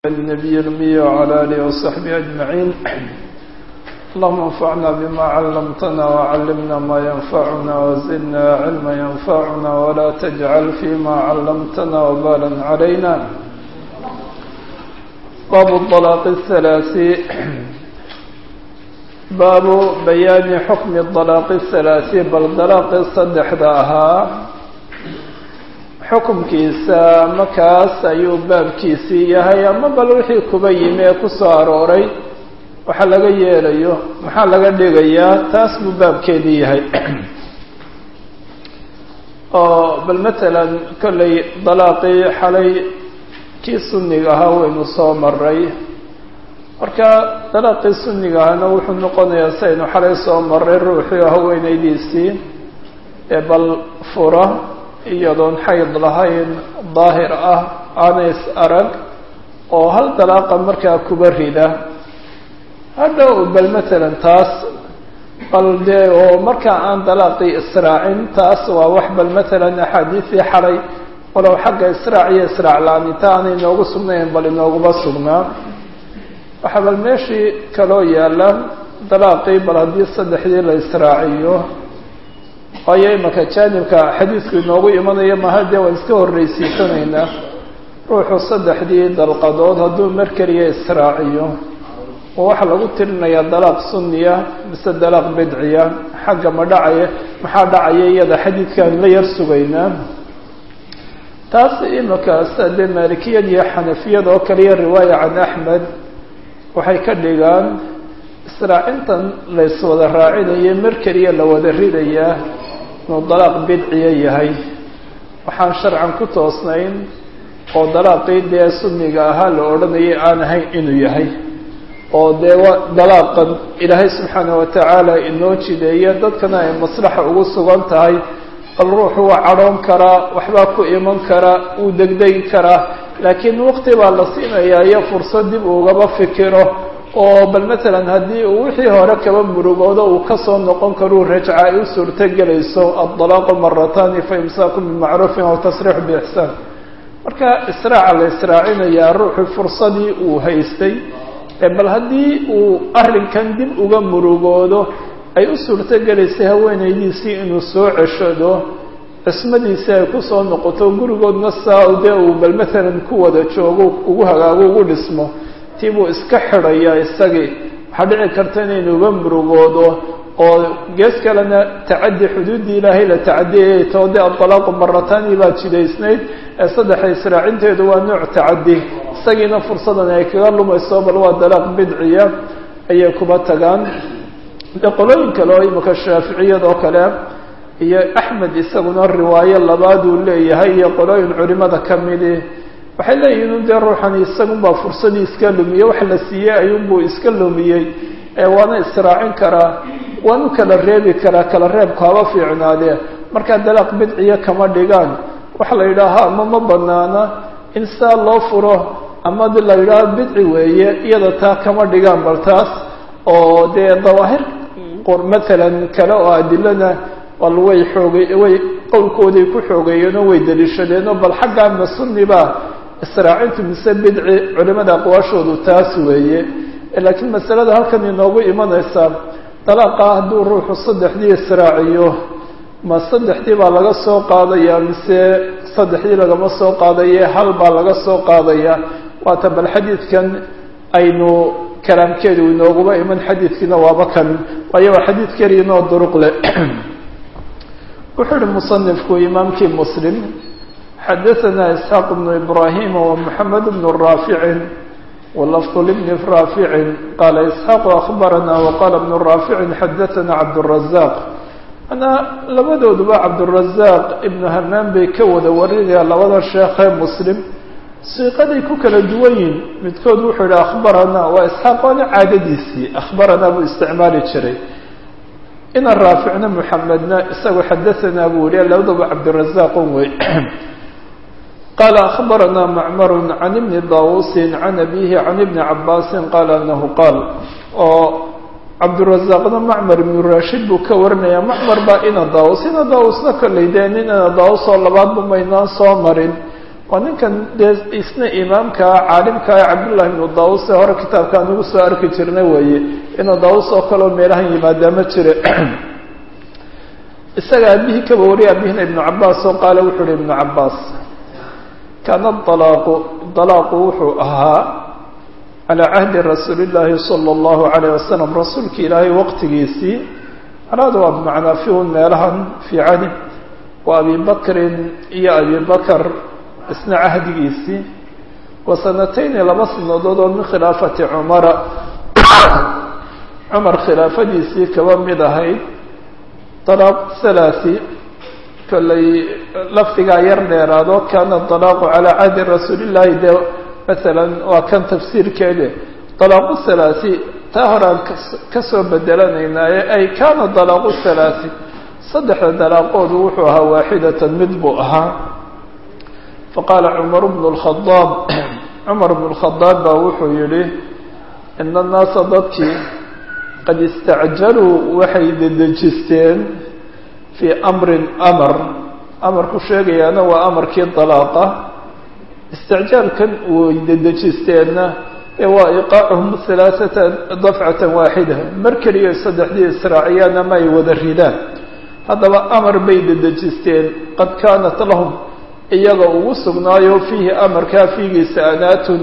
النبي الأمي وعلى آله وصحبه أجمعين اللهم انفعنا بما علمتنا وعلمنا ما ينفعنا وزدنا علما ينفعنا ولا تجعل فيما علمتنا وبالا علينا باب الطلاق الثلاث باب بيان حكم الطلاق الثلاث بل طلاق الصدح داها xukumkiisa markaas ayuu baabkiisii yahay ama bal wixii kuba yimi ee ku soo arooray waxa laga yeelayo maxaa laga dhigayaa taas buu baabkeedii yahay oo bal matalan kollay dalaaqii xalay kii sunniga ahaa waynu soo maray marka dalaaqii sunniga ahana wuxuu noqonayaa si aynu xalay soo maray ruuxii haweenaydiisii ee bal fura iyadoon xayd lahayn daahir ah aanays arag oo hal dalaaqa markaa kuba rida hadhow bal matalan taas bal dee oo markaa aan dalaaqii israacin taas waa wax bal matalan axaadiisii xalay walow xagga israac iyo israac la-aaninta aanay inoogu sugnayn bal inooguma sugnaa waxaa bal meeshii kaloo yaalla dalaaqii bal haddii saddexdii la israaciyo waayo imanka jaanibka xadiidku inoogu imanayo maha dee waan iska horreysiisanaynaa ruuxu saddexdii dalqadood hadduu mar keliya israaciyo oo waxaa lagu tirinayaa dalaaq sunniya mise dalaaq bidciya xagga ma dhacaya maxaa dhacaya iyada xadiidkaan la yar sugaynaa taas imankaas dee maalikiyad iyo xanafiyad oo kaliya riwaaya can axmed waxay ka dhigaan israacintan layswada raacinayo mar keliya la wada ridayaa inuu dalaaq bidciya yahay waxaan sharcan ku toosnayn oo dalaaqii dee sunniga ahaa la odhanayay aan ahayn inuu yahay oo dee wa dalaaqan ilaahay subxaana watacaala inoo jideeya dadkana ay maslaxa ugu sugan tahay bal ruuxu waa cadhoon karaa waxbaa ku iman karaa wuu degdegi karaa laakiin waqti baa la siinayaa iyo fursad dib ugaba fikiro oo bal matalan haddii uu wixii hore kaba murugoodo uu kasoo noqon karuu rajca ay u suurto gelayso addalaaqu maratani fa imsaaku bimacruufin aw tasriixu biixsaan marka israaca la israacinayaa ruuxu fursadii uu haystay bal haddii uu arrinkan dib uga murugoodo ay u suurto gelaysay haweenaydiisii inuu soo ceshado cismadiisii ay kusoo noqoto gurigoodna saa dee uu bal matalan ku wada joogo ugu hagaago ugu dhismo tii buu iska xidhayaa isagii waxaa dhici karta inaynuuba murugoodo oo gees kalena tacaddi xuduuddii ilaahay la tacadiyayay too dee adalaaqu maratani baa jidaysnayd ee saddexa israacinteedu waa nooc tacaddi isagiina fursadan ay kaga lumayso bal waa dalaaq bidciya ayay kuba tagaan de qolooyin kale oo imika shaaficiyad oo kale iyo axmed isaguna riwaayo labaaduu leeyahay iyo qolooyin culimada ka midi waxay leeyihin dee ruuxani isagunbaa fursadii iska lumiyey wax la siiyey ayuunbuu iska lumiyey waana israacin karaa waanu kala reebi karaa kala reebku haba fiicnaadee markaa dalaaq bidciya kama dhigaan waxa la yidhaaha ama ma banaana in saa loo furo ama la yidhaaho bidci weeye iyada taa kama dhigaan bal taas oo dee dawaahir matalan kale oo adilana bal way xoogay way qowlkooday ku xoogeeyeen oo way daliishadeen oo bal xaggaa ma sunniba israacintu mise bidci culimada aqwaashoodu taas weeye laakiin masalada halkan inoogu imanaysa dalaaqa hadduu ruuxu saddexdii israaciyo ma saddexdii baa laga soo qaadaya mise saddexdii lagama soo qaadaye hal baa laga soo qaadaya waata bal xadiidkan aynu kalaamkeedu inooguba iman xadiidkiina waaba kan waayo waa xadiid keliyanoo duruq leh wuxuu uhi musanifku imaamkii muslim xadaثna isxaaq bnu ibrahima wmxamed bnu raaficin walafظ lbni raaficin qaala isxaaqu akhbarana waqala bnu raaficin xadaثana cabdالrazaq manaa labadooduba cabdالrazaq ibnu hamaan bay ka wada warinayaan labada sheekhee muslim siiqaday ku kala duwan yihin midkood wuxuu yihi akhbarana waa isxaaq waana caadadiisii akhbarana buu isticmaali jiray ina raaficna muxamedna isagu xadaثana buu yihi labadaba cabdالrazaqun wey qال أخبرنا معmر عن بن dاوس عن أبيه عن بن عabاس qال أنه qاaل oo cabدالرزاqna معmر بن rashid buu ka warinaya معmر baa ina dاوس ina dاوسna kollay dee nin ina dاوس oo labaadba maynaan soo marin waa ninkan dee isna imaamka caalimkaa cabdullahi ibnu daawus ee hore kitaabkaan ugu soo arki jirna weeye inuu daawus oo kaleo meelahan yimaadaa ma jire isaga aabihii kaba wariya aabihina ibnu cabaas oo qaale wuxuu uhi ibnu cabaas kaana dalaaqu dalaaqu wuxuu ahaa calaa cahdi rasuuli llaahi sala allahu calayh wasalam rasuulka ilaahay waqtigiisii alaada waa bimacnaa fiun meelahan fii cahdi wa abi bakrin iyo abi bakar isna cahdigiisii wa sanatayni laba sanadood oo min khilaafati cumara cumar khilaafadiisii kaba mid ahayd dalaaq halaasi kollay lafdigaa yar dheeraado kaana dalaaqu calaa cahdi rasuuli llaahi dee masalan waa kan tafsiirkeede dalaaqu halaasi taa horaan ka soo bedelanaynaaye ay kaana dalaaqu halaasi saddexda dalaaqoodu wuxuu ahaa waaxidatan mid buu ahaa faqaala cumar bnu lkhadaab cumar bnu lkhadaab baa wuxuu yidhi ina annaasa dadkii qad istacjaluu waxay dedejisteen fii amrin amar amarku sheegayaana waa amarkii dalaaqa isticjaalkan way dedejisteenna ee waa iqaacuhum halaaثata dafcatan waaxida mar keliya saddexdii israaciyaan ama ay wada ridaan haddaba amar bay dedejisteen qad kaanat lahum iyaga ugu sugnaayo fiihi amarkaa fiigiisa anaatun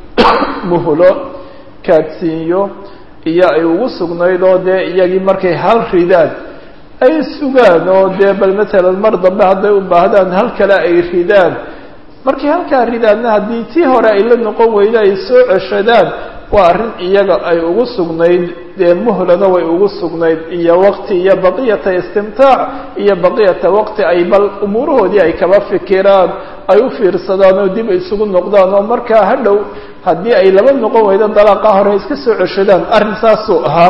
muhlo kaadsiinyo iyo ay ugu sugnayd oo dee iyagii markay hal ridaan ay sugaan oo dee bal matalan mar dambe hadday u baahdaan hal kale ay ridaan markay halkaa ridaanna haddii tii hore ay la noqon weydo ay soo ceshadaan waa arrin iyaga ay ugu sugnayd dee muhlana way ugu sugnayd iyo waqti iyo baqiyata istimtaac iyo baqiyata waqti ay bal umuurahoodii ay kaba fikiraan ay u fiirsadaan oo dib isugu noqdaan oo markaa hadhow haddii ay laba noqon weydo dalaaqa hore iska soo ceshadaan arrin saasuu ahaa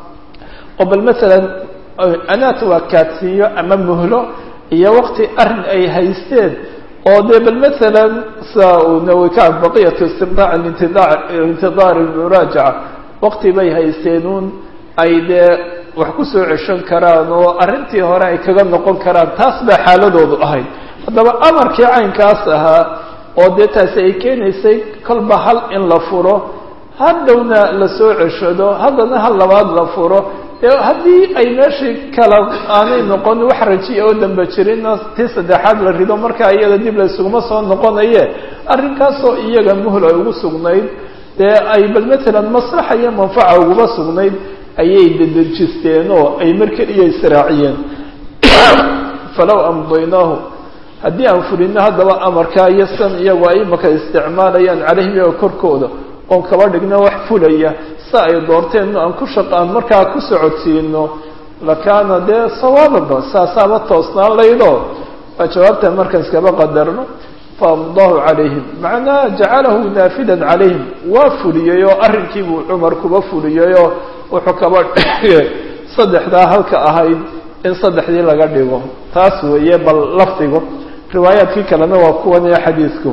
oo bal masalan anaat waa kaadsiinyo ama muhlo iyo waqti arrin ay haysteen oo dee bal masalan sa nawika baqiyatu istimtaac intidaar muraajaca waqti bay haysteenuun ay dee wax ku soo ceshan karaan oo arrintii hore ay kaga noqon karaan taas baa xaaladoodu ahayd haddaba amarkii caynkaas ahaa oo dee taasi ay keenaysay kolba hal in la furo hadhowna la soo ceshado haddana hal labaad la furo dee haddii ay meeshii kala aanay noqon wax rajiya oo damba jirinna tii saddexaad la rido markaa iyada dib la isuguma soo noqonaye arrinkaasoo iyaga muhl ay ugu sugnayd dee ay bal matalan maslaxa iyo manfaca uguma sugnayd ayay dedejisteen oo ay mar keliya israaciyeen falow amdaynaahu haddii aan fulino haddaba amarkaa iyo san iyagu ay imaka isticmaalayaan calayhim iyaga korkooda oon kaba dhigno wax fulaya sa ay doorteen aan ku shaqa aan markaa ku socodsiino lakaana dee sawaababa saasaaba toosnaan laydo waa jawaabta markaan iskaba qadarno faamdahu calayhim macnaha jacalahu naafidan calayhim waa fuliyey oo arrinkiibuu cumar kuba fuliyey oo wuxuu kaba dhigay saddexdaa halka ahayd in saddexdii laga dhigo taas weeye bal lafdigu riwaayaadkii kalena waa kuwan ee xadiidku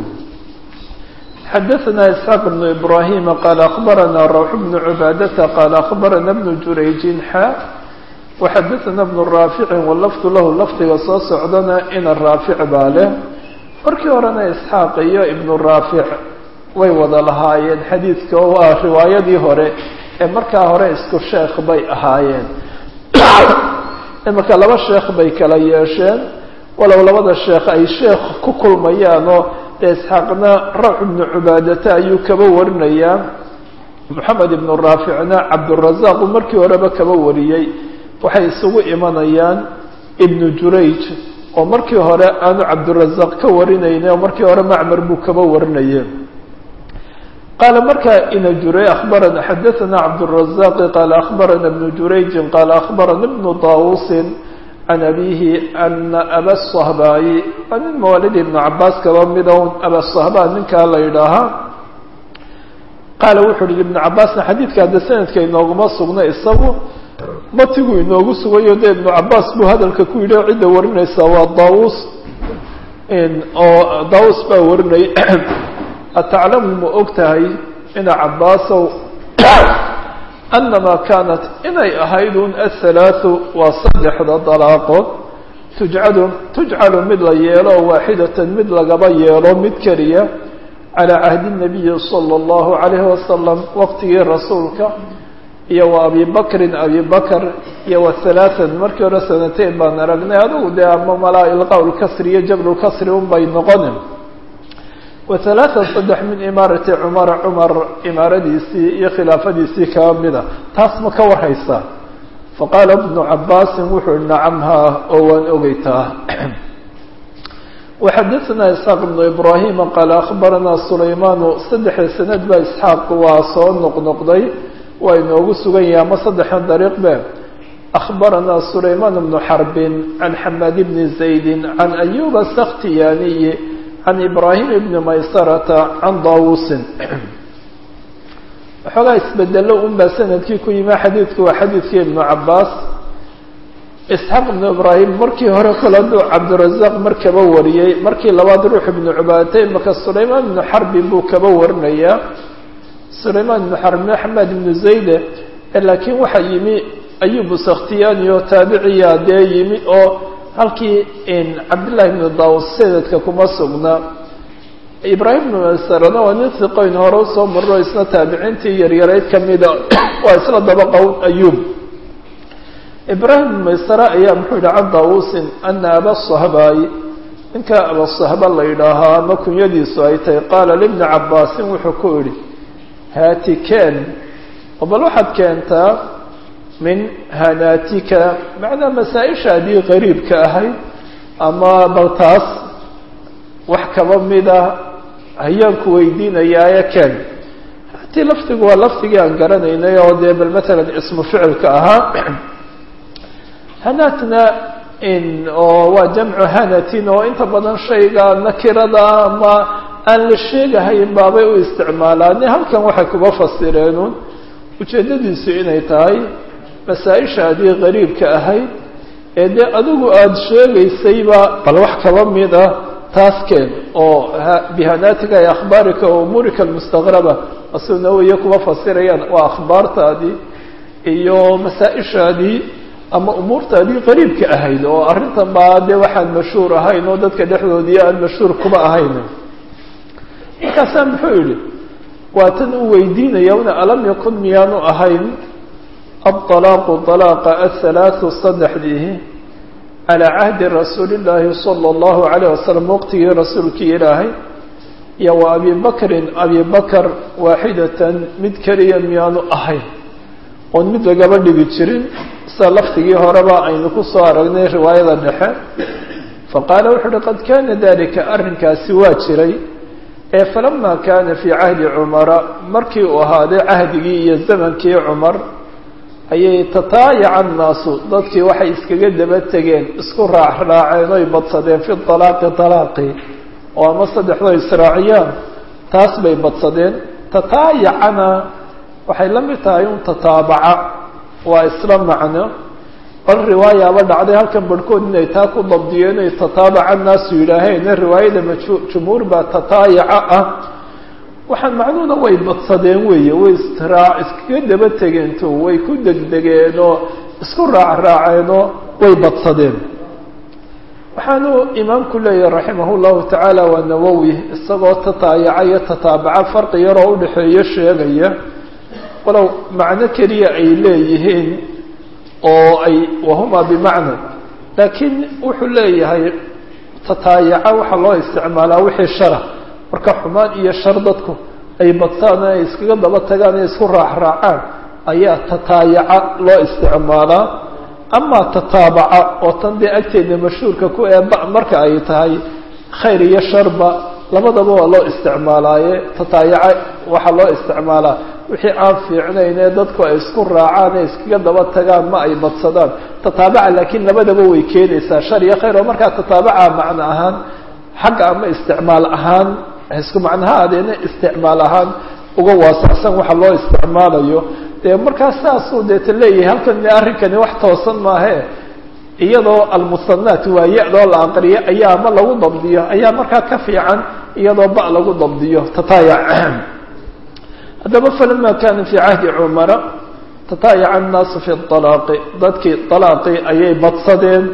xadaثna isxaaq بn ibrahima qaala akbarana rawx bnu cubaadata qaala akbarana bnu jurayjin xa waxadaثana bnu raaficin walafdu lahu lafdiga soo socdana ina raafic baa leh markii horena isxaaq iyo ibnu raafic way wada lahaayeen xadiidka oo waa riwaayadii hore ee markaa hore isku sheekh bay ahaayeen imarka laba sheekh bay kala yeesheen walow labada sheekh ay sheekh ku kulmayaanoo dee isxaaqna rawx ibnu cubaadata ayuu kaba warinayaa moxamed ibnu raaficna cabdurazaaq uu markii horeba kaba wariyey waxay isugu imanayaan ibnu jurayj oo markii hore aanu cabdurazaaq ka warinayna oo markii hore macmar buu kaba warinaye qaala markaa ina juray abarana xadaثana cabdالrazaqi qaala akbarana bnu jurayjin qaala akbarana bnu daawusin can abihi ana aba sahbaayi waa nin mawaalidi ibnu cabaas kaba mida abasahba ninkaa la yidhaahaa qaala wuxuu yihi ibnu cabaasna xadiidka hadda sanadka inooguma sugna isagu matigu inoogu sugayo de ibnu cabaas buu hadalka ku yidhi oo cidda warinaysa waa daawus oo daawus baa warinay ataclamu ma og tahay ina cabaasow anamaa kaanat inay ahayd un athalaathu waa saddexda dalaaqood tujcalu tujcalu mid la yeelo waaxidatan mid lagaba yeelo mid keliya calaa cahdi nabiyi sala allahu calayhi wasalam waqtigii rasuulka iyo wa abi bakrin abi bakr iyo wa halaatan markii hore sanateyn baan aragnay adugu dee ama malaa ilqaa lkasri iyo jablulkasri un bay noqonin wa halaatan saddex min imaarati cumara cumar imaaradiisii iyo khilaafadiisii kaba mida taas ma ka warhaysaa faqaala ibnu cabaasin wuxuu nacamhaa oo waan ogeytaa وxadثna isxaaq بن ibrahima qaal akhbarana sulaymaanu saddexda sanad baa isxaaq waa soo noqnoqday waa inoogu sugan yahay ama saddexan dariiq be akhbarana sulaymaan bnu xarbin can xamaad bni zaydi can ayuba sakhtiyaniyi can ibrahim bni maysarata can daawusin waxoogaa isbedelo un baa sanadkii ku yimi xadiidku waa xadiidkii ibnu cabaas isxaaq ibnu ibraahim markii hore kole hadduu cabdirazaq mar kaba wariyey markii labaad ruux ibnu cubaatay maka sulaymaan ibnu xarbin buu kaba warinayaa sulaymaan ibnu xarbin axmed ibnu zayde laakiin waxaa yimi ayubu sakhtiyaani oo taabiciya dee yimi oo halkii cabdillahi ibnu daawus sanadka kuma sugna ibraahim ibnu masarana waa nin hiqoyn hore usoo marro isna taabiciintii yaryarayd kamida waa isla daba qown ayub ibraahim ibn maysara ayaa muxuu yihi can daawusin ana aba sahbaay ninka abasahba la yidhaahaa ama kunyadiisu ay tahay qaala libni cabaasin wuxuu ku idhi haati keen oo bal waxaad keentaa min hanaatika macnaa masaa-ishaadii qariibka ahayd ama bal taas wax kaba mida hayaanku weydiinayaaye keen haati lafdigu waa lafdigii aan garanaynay oo dee bal matalan ismu ficilka ahaa hanaatna oo waa jamcu hanatin oo inta badan shayga nakirada ama aan la sheegahayn baabay u isticmaalaan halkan waxay kuba fasireenun ujeeddadiisu inay tahay masaa-ishaadii qariibka ahayd ee dee adigu aada sheegaysayba bal wax kaba mid ah taas keen oo bihanaatika ay akhbaarika o umuurika almustaqraba asuna weye kuba fasirayaan waa akhbaartaadii iyo masaa-ishaadii ama umuurtaadii qariibka ahayd oo arrintan baa dee waxaan mashhuur ahayn oo dadka dhexdoodii aan mashhuur kuma ahayn markaasaa muxuu yihi waa tan uu weydiinaya una alam yakun miyaanu ahayn aلطalaaqu طalaaqa aلhalaatثu saddexdiihi calىa cahdi rasuuli اllaahi salى اllahu عalayه wasalam waqtigii rasuulkii ilaahay iyo wa abi bakrin abi bakr waaxidatan mid keliya miyaanu ahayn oon mid lagaba dhigi jirin sida laftigii horeba aynu ku soo aragnay riwaayada dhexe faqaala wuxu uhi qad kana dalika arrinkaasi waa jiray ee falama kana fii cahdi cumara markii uu ahaaday cahdigii iyo zamankii cumar ayay tataayaca annaasu dadkii waxay iskaga daba tegeen isku raacraaceen oy badsadeen fi alaaqi alaaqi oo ama saddexdoo israaciyaan taas bay badsadeen tataayacana waxay la mid tahay un tataabaca waa isla macno bal riwaayaaba dhacday halkan barhkood inay taa ku dabdiyeen inay tataabaca naasu yidhaaheen riwaayada majumhuur baa tataayaca ah waxaan macnuhuna way badsadeen weeye way israa iskaga daba tegeento way ku degdegeen oo isku raacraaceenoo way badsadeen waxaanu imaamku leeyahay raximah llahu tacaala waa nawowi isagoo tataayaca iyo tataabaca farqi yaroo udhexeeyo sheegaya walow macno keliya ay leeyihiin oo ay wahuma bimacna laakiin wuxuu leeyahay tataayaca waxaa loo isticmaalaa wixii shara marka xumaan iyo shar dadku ay badtaan ay iskaga daba tagaan ay isku raacraacaan ayaa tataayaca loo isticmaalaa amaa tataabaca oo tan dee agteedna mashhuurka ku eeba marka ay tahay khayr iyo sharba labadaba waa loo isticmaalaaye tataayaca waxaa loo isticmaalaa wixii aan fiicnayn ee dadku ay isku raacaan ee iskaga daba tagaan ma ay badsadaan tataabaca laakiin labadaba way keenaysaa shar iyo khayr oo markaa tataabaca macno ahaan xagga ama isticmaal ahaan isku macnaha adeena isticmaal ahaan uga waasacsan waxa loo isticmaalayo dee markaa saasuu deeta leeyahay halkan de arrinkani wax toosan maahe iyadoo almusanaat waa ya-doo la aqriyo ayaa ama lagu dabdiyo ayaa markaa ka fiican iyadoo ba lagu dabdiyo tataayac haddaba falama kana fii cahdi cumara tataayaca annaasu fi alaaqi dadkii alaaqi ayay badsadeen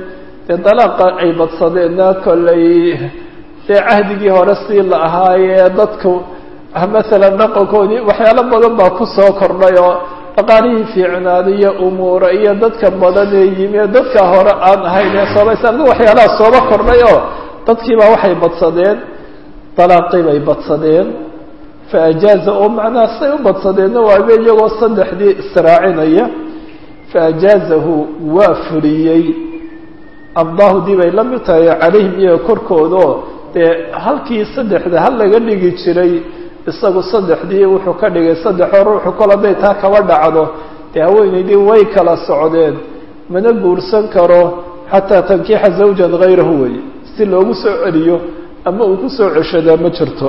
dee dalaaqa ay badsadeenna kollay dee cahdigii hore sii la ahaayee dadku masalan dhaqankoodii waxyaalo badan baa ku soo kordhay oo dhaqaalihii fiicnaaday iyo umuura iyo dadka badan ee yimi dadka hore aan ahayn ee soobaysa adi waxyaalaha sooba kordhay oo dadkiibaa waxay badsadeen dalaaqii bay badsadeen fa ajaaza oo macnaha say u badsadeenna waaba iyagoo saddexdii israacinaya fa ajaazahu waa fuliyey amdaahudii bay la mid tahay calayhim iyaga korkoodao dee halkii saddexda hal laga dhigi jiray isagu saddexdii wuxuu ka dhigay saddexoo ruuxu kol hadday taa kaba dhacdo dee haweenaydii way kala socdeen mana guursan karo xataa tankiixa zawjan hayrahu wey si loogu soo celiyo ama uu ku soo ceshadaa ma jirto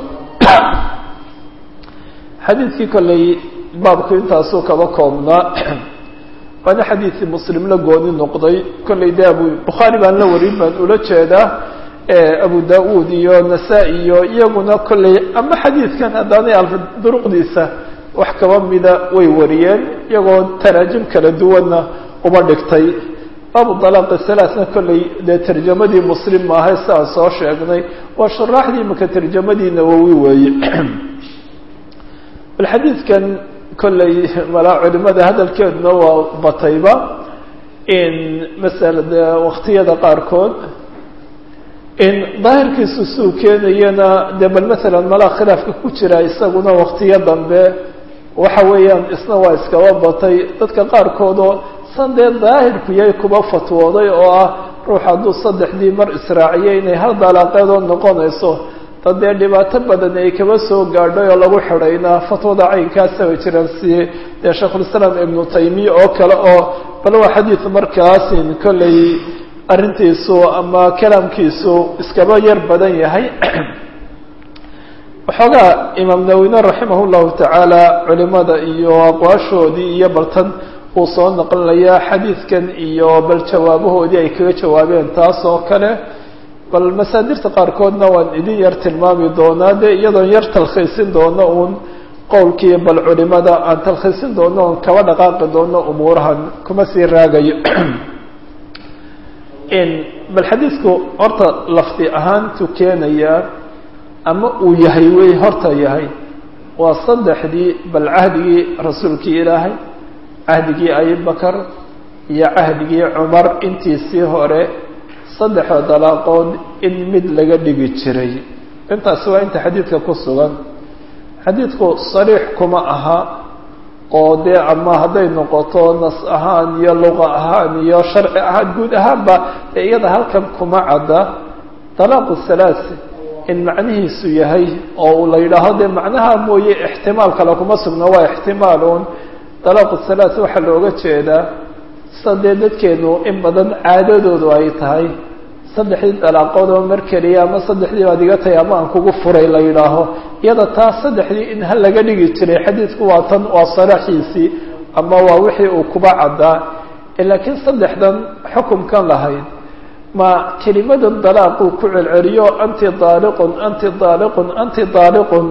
xadiidkii kolley baabku intaasuu kaba koobnaa waana xadiidkii muslim la gooni noqday kolley de abu bukhaari baan la warin baan ula jeedaa abu da-uud iyo nasaa-i iyo iyaguna kolley ama xadiidkan haddaanay alfa duruqdiisa wax kaba mida way wariyeen iyagoo taraajim kala duwanna uba dhigtay baabu dalaaqi salaasna kolley dee tarjamadii muslim maahay si aan soo sheegnay waa shuraaxdii imaka tarjamadii nawowi weeye bal xadiidkan kolley malaa culimada hadalkeeduna waa batayba in masala dee waktiyada qaarkood in daahirkiisu suu keenayana dee bal masalan malaa khilaafka ku jira isaguna waktiyo dambe waxa weeyaan isna waa iskaba batay dadka qaarkoodoo san dee daahirku yahay kuba fatwooday oo ah ruux hadduu saddexdii mar israaciyay inay hal dalaaqeedoo noqonayso dad dee dhibaato badan ay kaba soo gaadhay oo lagu xidhaynaa fatwada caynkaasa way jiraan si dee sheikhulislaam ibnu taymiya oo kale oo bal waa xadiid markaasin kolley arrintiisu ama kalaamkiisu iskaba yar badan yahay waxoogaa imaam nawine raximah llahu tacaala culimada iyo aqwaashoodii iyo baltan uu soo naqlinayaa xadiidkan iyo bal jawaabahoodii ay kaga jawaabeen taas oo kale bal masaadirta qaarkoodna waan idin yar tilmaami doonaa dee iyadoon yar talkhiisin doono uun qowlkii bal culimada aan talkhiisin doono oon kaba dhaqaaqi doono umuurahan kuma sii raagayo bal xadiidku horta lafdi ahaantu keenaya ama uu yahay wey horta yahay waa saddexdii bal cahdigii rasuulkii ilaahay cahdigii abibakar iyo cahdigii cumar intiisii hore saddexda dalaaqood in mid laga dhigi jiray intaasi waa inta xadiidka ku sugan xadiidku sariix kuma aha oo dee ama hadday noqoto nas ahaan iyo luqa ahaan iyo sharci ahaan guud ahaanba dee iyada halkan kuma cadda dalaaqu salaasi in macnihiisu yahay oo la yidhaaho dee macnaha mooye ixtimaal kale kuma sugna waa ixtimaaluun dalaaqu salaasi waxaa looga jeedaa sida dee dadkeenu in badan caadadoodu ay tahay saddexdii dalaaqood oo mar keliya ama saddexdii baad iga tahay ama aan kugu furay la yidhaaho iyada taas saddexdii in hal laga dhigi jiray xadiidku waa tan waa saraxiisii ama waa wixii uu kuba caddaa laakiin saddexdan xukumkan lahayd ma kelimadan dalaaquu ku celceliyo anti daaliqun anti daaliqun anti daaliqun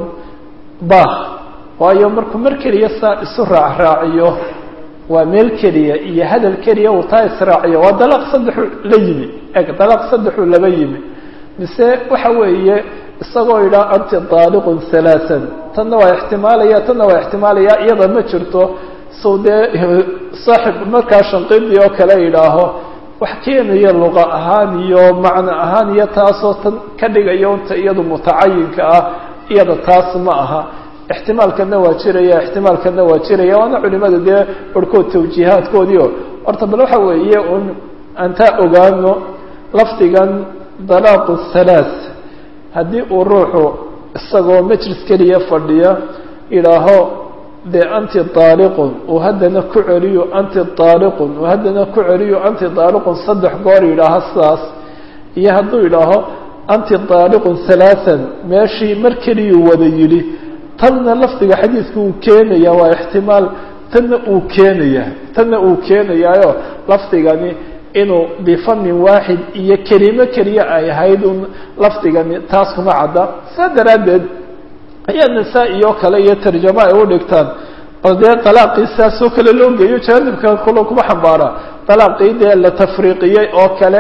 bah waayo markuu mar keliya saa isu raacraaciyo waa meel keliya iyo hadal keliya uu taa israaciyo waa dalaaq saddexu la yimi eg dalaaq saddexuu laba yimi mise waxa weeye isagoo yidhaha anti daaliqun halaaan tanna waa ixtimaalaya tanna waa ixtimaalaya iyada ma jirto sow dee saaxib markaa shanqidii oo kale yidhaaho wax keenaya luqa ahaan iyo macno ahaan iyo taasoo tan ka dhigaya unta iyadu mutacayinka ah iyada taas ma aha ixtimaalkana waa jiraya ixtimaalkana waa jiraya waana culimada dee barhkood tawjiihaadkoodiio horta bal waxa weeye un antaa ogaano lafdigan dalaaqu halaas haddii uu ruuxu isagoo majlis keliya fadhiya idhaaho dee anti daaliqun uu haddana ku celiyo anti daaliqun uu haddana ku celiyo anti daaliqun saddex goor yidhaaho sidaas iyo hadduu idhaaho anti daaliqun halaaan meeshii mar keliyuu wada yidhi tanna lafdiga xadiidku uu keenaya waa ixtimaal tanna uu keenaya tanna uu keenayaayo lafdigani inuu bifamin waaxid iyo kelimo keliya ay ahayd un lafdigani taas kuma cadda saa daraaddeed ayaa nasaa-i oo kale iyo tarjamo ay u dhigtaan oo dee dalaaqii saas oo kale loo geeyo jaanibka kulo kuma xambaara dalaaqii dee la tafriiqiyey oo kale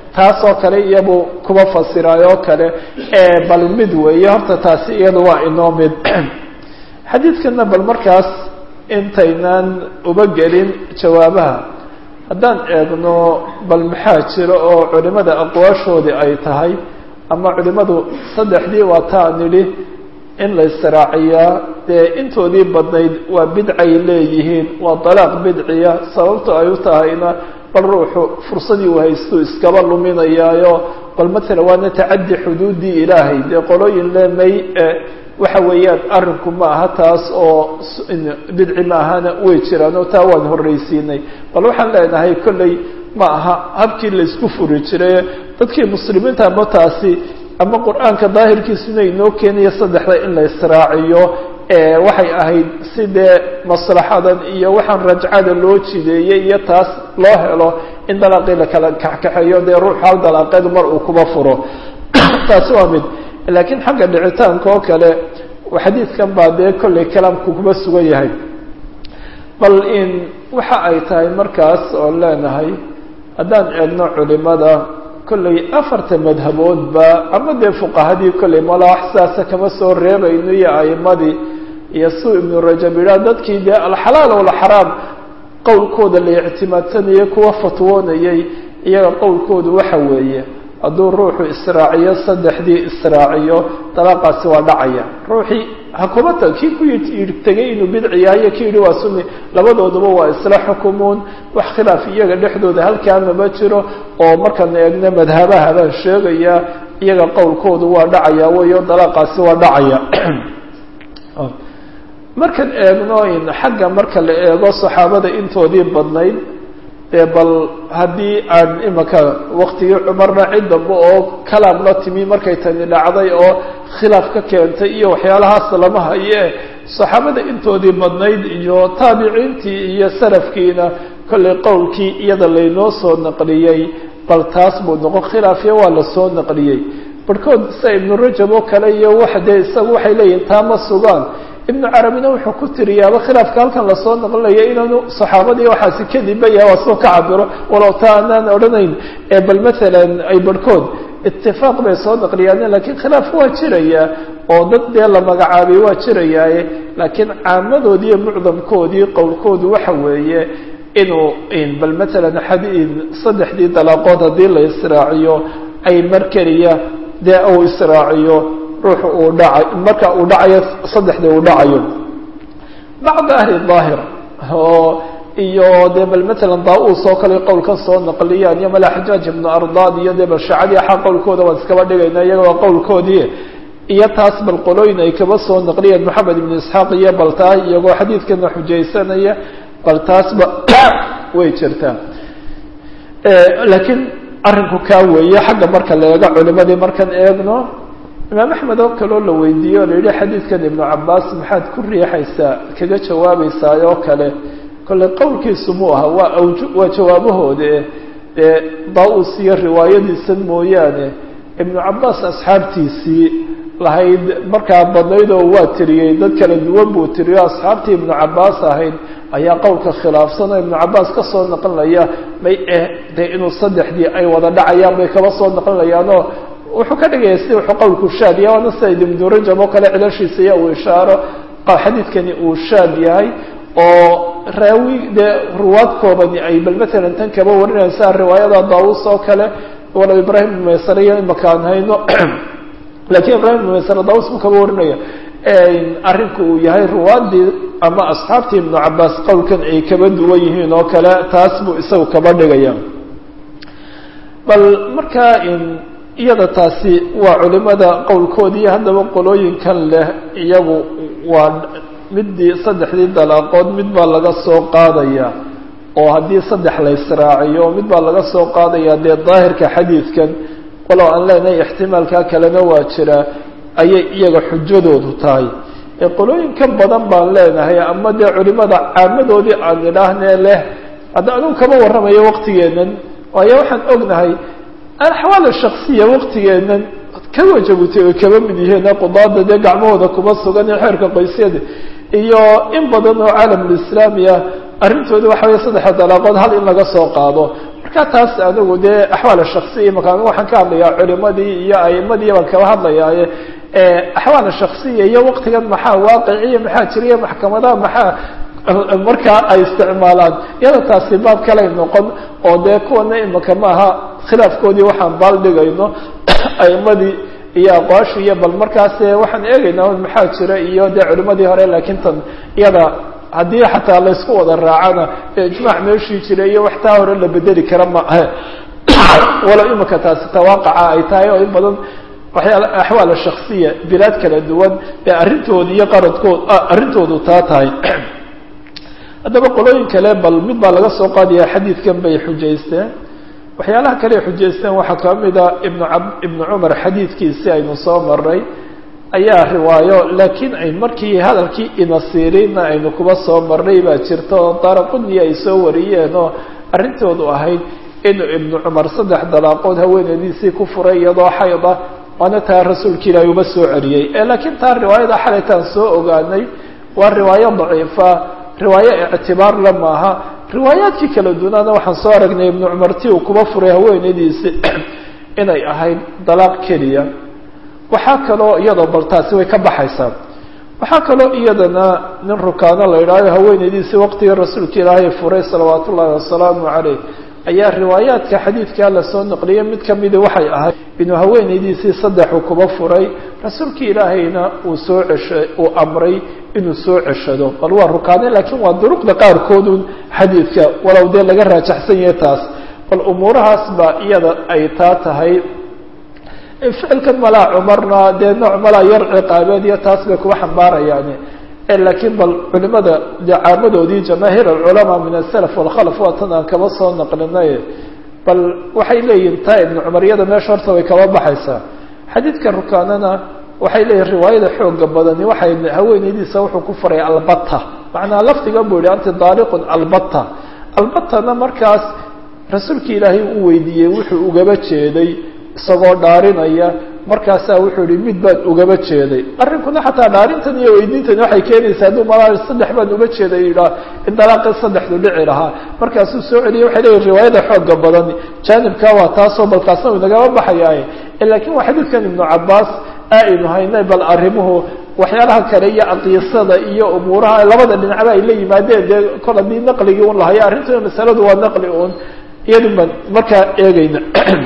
taasoo kale iyabuu kuba fasiraayoo kale bal mid weeye horta taasi iyadu waa inoo mid xadiidkana bal markaas intaynaan uba gelin jawaabaha haddaan eegno bal maxaa jira oo culimada aqwaashoodii ay tahay ama culimadu saddexdii waa taa nidhi in la israaciyaa dee intoodii badnayd waa bidcay leeyihiin waa dalaaq bidciya sababto ay u tahayna bal ruuxu fursadii uu haystuu iskaba luminayaayo bal matala waana tacaddi xuduuddii ilaahay dee qolooyin lemay waxa weeyaan arrinku ma aha taas oo bidci ma ahana way jiraan oo taa waan horraysiinay bal waxaan leenahay kolley ma aha habkii laysku furi jiray dadkii muslimiinta ama taasi ama qur-aanka daahirkiisuna inoo keenaya saddexda in la israaciyo waxay ahayd si dee maslaxadan iyo waxaan rajcada loo jideeyey iyo taas loo helo in dalaaqii lakala kaxkaxeeyo dee ruux hal dalaaqeedu mar uu kuba furo taasi waa mid laakiin xagga dhicitaanka oo kale xadiidkan baa dee kollay kalaamku kuma sugan yahay bal in waxa ay tahay markaas oon leenahay haddaan eegno culimada kollay afarta madhaboodba ama dee fuqahadii kollay mala wax sidaasa kama soo reebayno iyo a'imadii iyo suu ibnu rajab yidhaha dadkii dee alxalaal walxaraam qowlkooda la ictimaadsanayay kuwa fatwoonayay iyaga qowlkoodu waxa weeye hadduu ruuxu israaciyo saddexdii israaciyo dalaaqaasi waa dhacaya ruuxii hakuma ta kii ku tegay inuu bidci yahay iyo ki yidhi waa sunni labadooduba waa isla xukumuun wax khilaaf iyaga dhexdooda halkaa mama jiro oo markaan eegno madhabaha baan sheegaya iyaga qowlkoodu waa dhacaya weyo dalaaqaasi waa dhacaya markaan eegno in xagga marka la eego saxaabada intoodii badnayd dee bal haddii aan imaka waktigii cumarna cid dambe oo kalaam la timi markay tani dhacday oo khilaaf ka keentay iyo waxyaalahaas lama haye saxaabada intoodii badnayd iyo taabiciintii iyo salafkiina kollay qowlkii iyada laynoo soo naqliyey bal taas buu noqon khilaafya waa lasoo naqliyey barhkood sida ibnu rajab oo kale iyo wax dee isagu waxay leeyihin taa ma sugaan ibnu carabina wuxuu ku tiriyaaba khilaafka halkan lasoo naqlinaya inaanu saxaabadii waxaasi kadibba yaha waa soo ka cabiro walow taa anaan odhanayn bal maalan ay barhkood itifaaq bay soo naqliyaan lakiin khilaaf waa jiraya oo dad dee la magacaabay waa jirayaaye laakiin caamadoodii iyo mucdamkoodii qowlkoodu waxa weeye inuu bal maalan xadiid saddexdii dalaaqood haddii la israaciyo ay mar keliya dee uu israaciyo ruuxu uu dhacay marka uu dhacayo saddexdii uu dhacayo bacda ahli daahir oo iyo dee bal maalan daa-uus oo kale qowlka soo naqliyaan iyo mala xajaaj ibnu ardaad iyo dee bal shacadii axaa qowlkooda waan iskaba dhigayna iyaga waa qowlkoodii iyo taas bal qolooyin ay kaba soo naqliyeen moxamed ibnu isxaaq iyo bal taa iyagoo xadiidkana xujaysanaya bal taasba way jirtaa laakiin arrinku kaa weeye xagga marka la eego culimadii markaan eegno imaam axmed oo kaleo la weydiiye o la yidhi xadiidkan ibnu cabaas maxaad ku riixaysaa kaga jawaabaysaa oo kale kolley qowlkiisu mu aha waa awj waa jawaabahoode dee daa-us iyo riwaayadiisan mooyaane ibnu cabaas asxaabtiisii lahayd markaa badnayd oo waa tiriyey dad kala duwan buu tiriyo asxaabtii ibnu cabaas ahayd ayaa qowlka khilaafsan oo ibnu cabaas ka soo naqlinaya may eh dee inuu saddexdii ay wada dhacayaan bay kaba soo naqlinayaanoo wuxuu ka dhigaya si wuxuu qowlku shaad yahay waana sida ibnu rajab oo kale cilashiisa iya uu ishaaro xadiidkani uu shaad yahay oo raawi dee ruwaad koobani ay bal matalan tan kaba warinaysaa riwaayada daawus oo kale walow ibrahim ibn maysare iyo imakaan hayno lakiin ibrahim ibn maysare daawus buu kaba warinaya arrinku uu yahay ruwaadii ama asxaabtii ibnu cabaas qowlkan ay kaba duwan yihiin oo kale taas buu isagu kaba dhigaya bal markaa iyada taasi waa culimada qowlkoodii haddaba qolooyinkan leh iyagu waa midii saddexdii dalaaqood mid baa laga soo qaadaya oo haddii saddex la israaciyo mid baa laga soo qaadaya dee daahirka xadiidkan walow aan leenahay ixtimaalkaa kalena waa jira ayay iyaga xujadoodu tahay ee qolooyin ka badan baan leenahay ama dee culimada caamadoodii aan idhaahnee leh hadda anugu kama warramayo waqtigeennan waayo waxaan ognahay alxawaal shaksiya waqtigeennan ka wajabutay oo kaba mid yihiin qudaada dee gacmahooda kuma sugan ee xeerka qoysyada iyo in badan oo caalamulislaami ah arrintooda waxa weeye saddexa dalaaqood hal in laga soo qaado marka taas anigu dee axwaal shaksiya imaka waxaan ka hadlayaa culimadii iyo aimadii baan kala hadlayaaye axwaal shaksiya iyo waktigan maxaa waaqiciya maxaa jiriya maxkamadaha maxaa markaa ay isticmaalaan iyada taasi baab kaley noqon oo dee kuwana imaka maaha khilaafkoodii waxaan baaldhigayno aimadii iyo aqwaashii iyo bal markaas waxaan eegaynaa maxaa jira iyo dee culimadii hore laakiin tan iyada haddii xataa laysku wada raacana ijmaac meeshii jira iyo wax taa hore la bedeli kara ma ahe walow imika taasi tawaaqaca ay tahay oo in badan waxyaala axwaal shaksiya bilaad kala duwan ee arrintooda iyo qaradkood arrintoodu taa tahay haddaba qolooyin kale bal mid baa laga soo qaadaya xadiidkan bay xujaysteen waxyaalaha kale ay xujaysteen waxaa ka mid a ibnu a ibnu cumar xadiidkiisi aynu soo maray ayaa riwaayo laakiin ay markii hadalkii inasiiriinna aynu kuba soo marnay baa jirta oo daraquni ay soo wariyeen oo arrintoodu ahayd inuu ibnu cumar saddex dalaaqood haweenadiisii ku furay iyadoo xayda waana taa rasuulka ilaahi uba soo celiyey laakiin taa riwaayada xalaytaan soo ogaanay waa riwaayo daciifa riwaayo ictibaar la maaha riwaayaadkii kala dunaana waxaan soo aragnay ibnu cumar ti uu kuba furay haweenadiisi inay ahayd dalaaq keliya waxaa kaloo iyadoo bal taasi way ka baxaysaa waxaa kaloo iyadana nin rukaano la idhaayo haweenaydiisii waqtigii rasuulka ilaahay furay salawaat ullaahi wasalaamu caleyh ayaa riwaayaadka xadiidkaa lasoo naqliyay mid kamidi waxay ahayd inuu haweenaydiisii saddexu kuba furay rasuulka ilaahayna uu soo cesha uu amray inuu soo ceshado bal waa rukaane laakiin waa duruqda qaarkoodun xadiidka walow dee laga raajaxsan yahay taas bal umuurahaas baa iyada ay taa tahay ficilkan malaa cumarna dee nooc malaa yar ciqaabeed iyo taas bay kuba xambaarayaan laakiin bal culimada dee caamadoodii jamaahiir alculamaa min asalaf walkhalaf waa tan aan kaba soo naqlinay bal waxay leeyihin taa ibnu cumar iyada meesha horta way kaba baxaysaa xadiidka rukaanana waxay leeyihin riwaayada xooga badani waxay haweenaydiisa wuxuu ku faray albata macnaa lafdiga buu yihi anti daaliqun albata albatana markaas rasuulki ilaahay u weydiiyey wuxuu ugaba jeeday isagoo dhaarinaya markaasaa wuxuu yihi mid baan ugaba jeeday arrinkuna xataa dhaarintan iyo weydiintani waxay keenaysaa hadduu malaa saddex baan uga jeeday yidhaah in dalaaqii saddexdu dhici lahaa markaasuu soo celiyay waxay leeyihin riwaayada xooga badan jaanibkaa waa taasoo balkaasna uu inagama baxayaaye laakiin waa xadiidkan ibnu cabaas aynu haynay bal arrimuhu waxyaalaha kale iyo aqiisada iyo umuuraha labada dhinacba ay la yimaadeen dee kol haddii naqligii un lahayo arrintu masaladu waa naqli un iyadun baan markaa eegayna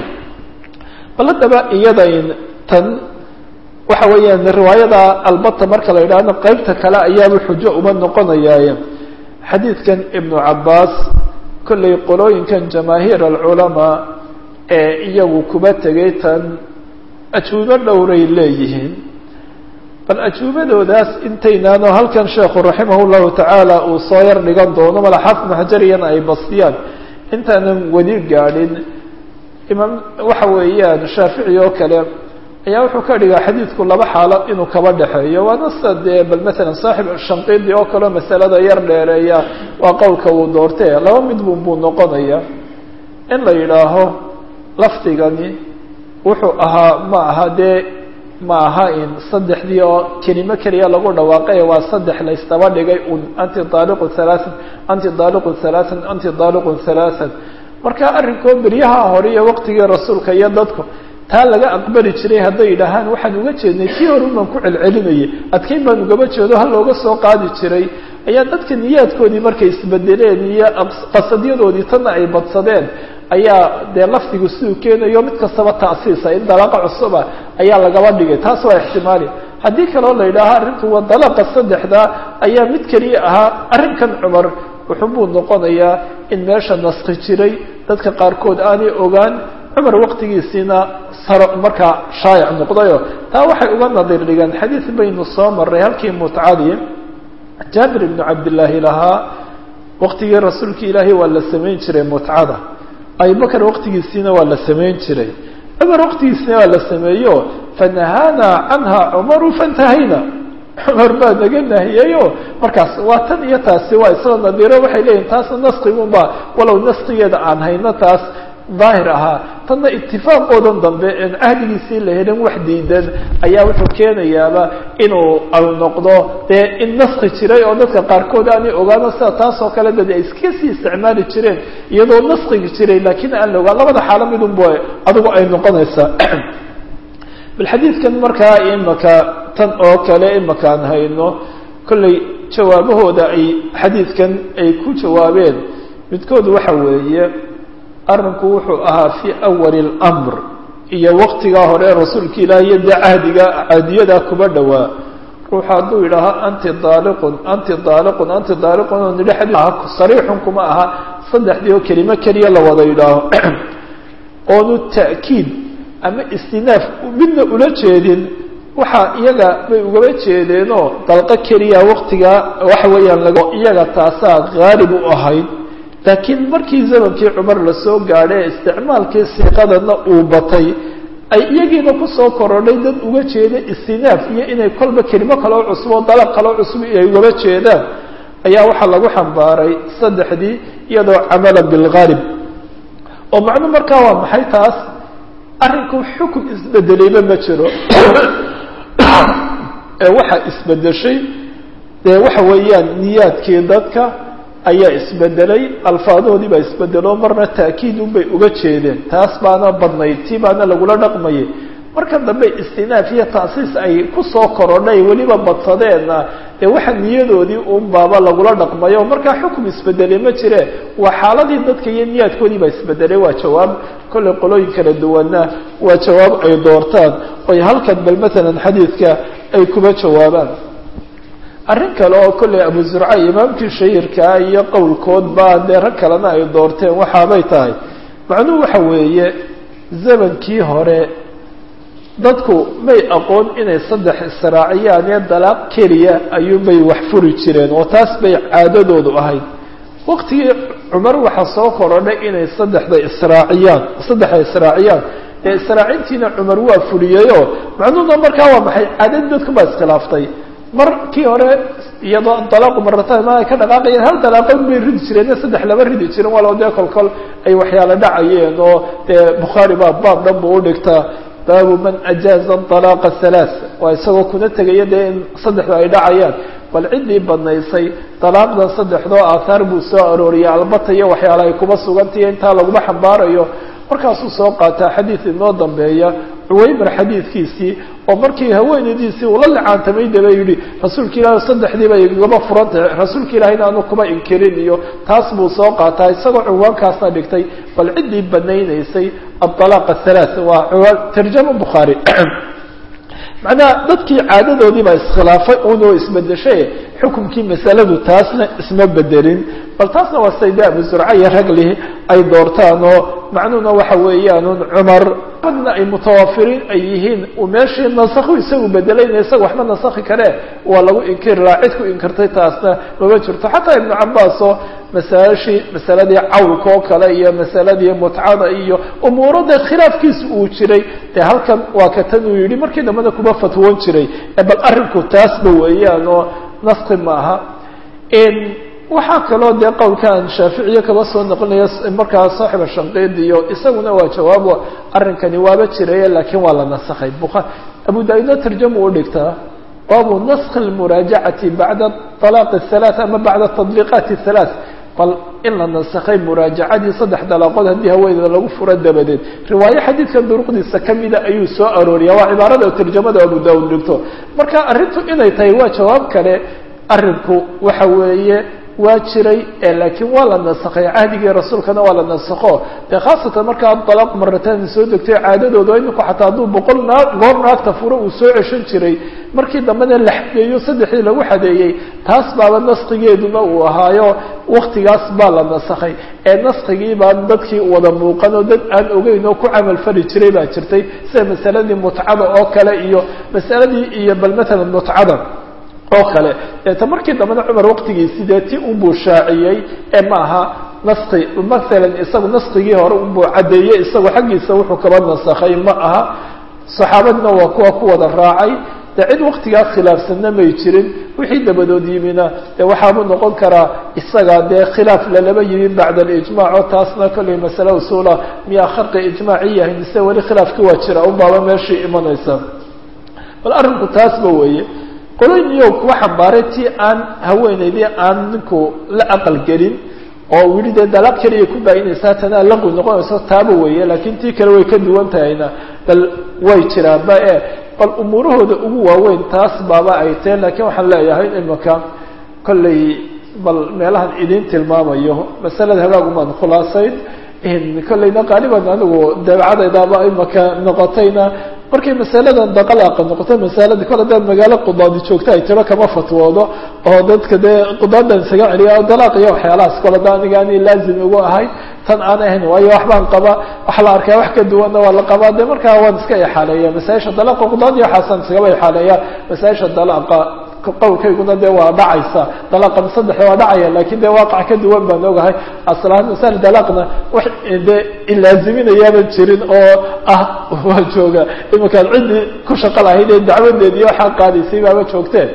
bal haddaba iyadayn tan waxa weeyaan riwaayada albata marka la yidhaahdo qeybta kale ayaaba xujo uma noqonayaaye xadiidkan ibnu cabaas kollay qolooyinkan jamaahiir alculamaa ee iyagu kuba tegay tan ajuubo dhowray leeyihiin bal ajuubadoodaas intaynaano halkan sheekhu raximah llahu tacaala uu soo yar dhigan doono malaxaafid maxjariyana ay bastiyaan intaanan weli gaadhin imaam waxa weeyaan shaafici oo kale ayaa wuxuu ka dhigaa xadiidku laba xaalo inuu kaba dhexeeyo waana sida dee bal matalan saaxib shanqidi oo kaleo masalada yar dheereeya waa qowlka uu doortee laba mid bun buu noqonaya in la yidhaaho lafdigani wuxuu ahaa ma aha dee ma aha in saddexdii oo kelimo keliya lagu dhawaaqay waa saddex laystaba dhigay un anti daaliqun halaaan anti daaliqun halaaan anti daaliqun halaaan marka arrinkoo beryaha hore iyo waqtigii rasuulka iyo dadku taa laga aqbali jiray hadday yidhaahaan waxaan uga jeednay tii hore baan ku celcelinayay adkayn baan ugaba jeedo ha looga soo qaadi jiray ayaa dadka niyaadkoodii markay isbedeleen iyo qasadyadoodii tanna ay badsadeen ayaa dee lafdigu siduu keenayo mid kastaba ta'siisa in dalaaqa cusuba ayaa lagaba dhigay taas waa ixtimaali haddii kaloo la yidhaaho arrinku waa dalaaqa saddexda ayaa mid keliya ahaa arrinkan cumar wuxuunbuu noqonayaa in meesha naski jiray dadka qaarkood aanay ogaan cumar waqtigiisiina saro markaa shaayac noqdayo taa waxay uga nadiir dhigeen xadiid baynu soo maray halkii mutcadii jaabir ibnu cabdillaahi lahaa waqtigii rasuulka ilaahay waa la samayn jiray mutcada abubakar waqtigiisiina waa la samayn jiray cumar waqtigiisina waa la sameeyo fanahaanaa canha cumaru fantahayna cumar baa naga nahiyeyo markaas waa tan iyo taasi waa isla nadiiro waxay leeyihin taasna naskigunba walow naskigeeda aan hayno taas daahir ahaa tanna itifaaqoodan dambe en cahdigiisii la helin wax diidan ayaa wuxuu keenayaaba inuu au noqdo dee in naski jiray oo dadka qaarkood aanay ogaano sida taas oo kale dad ay iska sii isticmaali jireen iyadoo naskigi jiray laakiin aan la ogaan labada xaalo midunba adigu ay noqonaysaa bal xadiidkan markaa imaka tan oo kale imaka aan hayno kollay jawaabahooda ay xadiidkan ay ku jawaabeen midkood waxa weeye arrinku wuxuu ahaa fii awali اlamr iyo waqtigaa hore rasuulka ilaahi iyo dee cahdiga caadiyadaa kuba dhowaa ruuxa hadduu yidhaaho anti daaliqun anti daaliqun anti daaliqun oo nidhi xadii sariixun kuma aha saddexdii oo kelimo keliya la wada yidhaaho oonu ta'kiid ama istinaaf midna ula jeedin waxaa iyaga bay ugaba jeedeenoo dalqo keliya waqtigaa waxa weeyaan lag iyaga taasaa haalib u ahayd laakiin markii zamankii cumar lasoo gaadhay ee isticmaalkii siiqadana uu batay ay iyagiina kusoo korodhay dad uga jeeda istinaaf iyo inay kolba kelimo kaloo cusub oo dalaq kaloo cusub ay ugaba jeedaan ayaa waxaa lagu xambaaray saddexdii iyadoo camala bilgaalib oo macnu markaa waa maxay taas arrinku xukun isbedelayba ma jiro ee waxaa isbedeshay dee waxa weeyaan niyaadkii dadka ayaa isbedelay alfaadoodii baa isbedelo marna ta'kiid unbay uga jeedeen taas baana badnayd tii baana lagula dhaqmayay marka dambe istinaaf iyo taasiis ay kusoo korodhay weliba badsadeenna dee waxa niyadoodii un baaba lagula dhaqmayo markaa xukum isbedelay ma jire waa xaaladii dadka iyo niyaadkoodii baa isbedelay waa jawaab kollay qolooyin kala duwanna waa jawaab ay doortaan oy halkan bal matalan xadiidka ay kuba jawaabaan arrin kale oo kollay abu zurca imaamkii shahirkaa iyo qowlkoodba dee rag kalena ay doorteen waxaabay tahay macnuhu waxa weeye zamankii hore dadku may aqoon inay saddex israaciyaan ee dalaaq keliya ayuunbay wax furi jireen oo taas bay caadadoodu ahayd waqtigii cumar waxaa soo korodhay inay saddexda israaciyaan saddexda israaciyaan ee israacintiina cumar waa fuliyeyoo macnuhuna markaa waa maxay caadadii dadku baa iskhilaaftay markii hore iyadoo dalaaqu maratan ma ay ka dhaqaaqayeen hal dalaaqood bay ridi jireen saddex lama ridi jirin walow dee kol kol ay waxyaala dhacayeen oo dee bukhaari baa baab dhan bu udhigtaa baabu man ajaaza dalaaqa halaaث waa isagoo kuna tegaya dee in saddexda ay dhacayaan bal ciddii badnaysay dalaaqdan saddexdoo aathaar buu soo arooriyay albata iyo waxyaala ay kuba sugantahiyo intaa laguma xambaarayo markaasuu soo qaataa xadiid inoo dambeeya cuwaymar xadiidkiisii oo markii haweenaydiisii ula licaantamay daba yidhi rasuulka ilahi saddexdiiba igaba furantahay rasuulka ilahina aanu kuma inkirin iyo taas buu soo qaataa isagoo cinwaankaasna dhigtay bal ciddii banaynaysay adalaaq athalaat waa ciwaan tarjama bukhaari macnaha dadkii caadadoodii baa iskhilaafay unoo isbedeshay xukumkii masaladu taasna isma bedelin bal taasna waa sayde abu zurca iyo raglihi ay doortaan oo macnuhuna waxa weeyaan cumar badna ay mutawafiriin ay yihiin meeshii nasakhu isagu bedelayna isaga waxma nasakhi kare waa lagu inkiri lahaa cid ku inkirtay taasna mama jirto xataa ibnu cabaas oo masaashii masaladii cawlka oo kale iyo masaladii mutcada iyo umuuro dee khilaafkiisa uu jiray dee halkan waa ka tan uu yihi markii dambena kuma fatwoon jiray bal arrinku taasba weeyaan oo naski maaha waxaa kaloo dee qowlkaan shaaficiye kaba soo noqonaya markaa saaxiba shanqeed iyo isaguna waa jawaabo arrinkani waaba jiraya laakiin waa la nasakhay bukhaari abu daawuudna tarjama u dhigtaa baabu naskhi lmuraajacati bacda alaaq halaath ama bacda tadbiiqaati halaath bal in la nasakhay muraajacadii saddex dalaaqood haddii haweeneeda lagu furo dabadeed riwaayo xadiidkan duruqdiisa kamida ayuu soo arooriya waa cibaarada tarjamada abu daawuud dhigto marka arrintu inay tahay waa jawaab kale arrinku waxa weeye waa jiray laakiin waa la nasakhay cahdigii rasuulkana waa la nasakho dee khaasatan markaa dalaaq maratan soo degtay caadadooda iminku xataa hadduu boqol naa goor naagta furo uu soo ceshan jiray markii dambena la xadeeyo saddexdii lagu xadeeyey taas baaba naskigeeduna uu ahaayo waktigaas baa la nasakhay ee naskigii baa dadkii wada muuqan oo dad aan ogeyn oo ku camal fali jiray baa jirtay sida masaladii mutcada oo kale iyo masaladii iyo bal matalan mutcada oo kale deeta markii dambena cumar waqtigiisii dee ti unbuu shaaciyey ee ma aha naski masalan isagu naskigii hore unbuu caddeeyey isagu xaggiisa wuxuu kaba nasakhay ma aha saxaabadina waa kuwa ku wada raacay dee cid waktigaa khilaafsanna may jirin wixii dabadood yimina dee waxaabuu noqon karaa isaga dee khilaaf lalaba yimi bacda alijmac oo taasna kollay masale usuula miyaa kharqi ijmaaci yahay mise weli khilaafki waa jira un baaba meeshii imanaysa bal arrinku taasba weeye qolooyiniyo kuwa xambaaray tii aan haweenaydii aan ninku la aqal gelin oo wili dee dalaaq keliya ku baayinaysaa tanaa laqwi noqonayso taaba weeye laakiin tii kale way ka duwan tahayna bal way jiraanba e bal umuurahooda ugu waaweyn taas baaba ay tahe laakiin waxaan leeyahay imika kollay bal meelahan idiin tilmaamayo masalada hagaagumaan khulaasayn kollayna qaaliban anigu dabeecadaydaaba imaka noqotayna markay masaladan daqalaaqa noqoto masalada kol hadaad magaalo qudaadi joogta ay tiro kama fatwoodo oo dadka dee qudaadan isaga celiya dalaaq iyo waxyaalahaas kol hada aniga ani laazim ugu ahay tan aan ahayn waayo waxbaan qaba waxa la arkaa wax ka duwanna waa la qabaa de markaa waan iska ixaaleeya masaaisha dalaaqa qudaad iyo waxaasaan iskaba ixaaleeya masaaisha dalaaqa qowlkayguna dee waa dhacaysa dalaaqan saddex waa dhacaya lakin dee waaqac ka duwan baan ogahay aslahaan masal dalaaqna wax dee ilaaziminayaaban jirin oo ah waa jooga iminkaan ciddii ku shaqo lahayd ee dacwadeed iyo waxaa qaadaysay baaba joogteen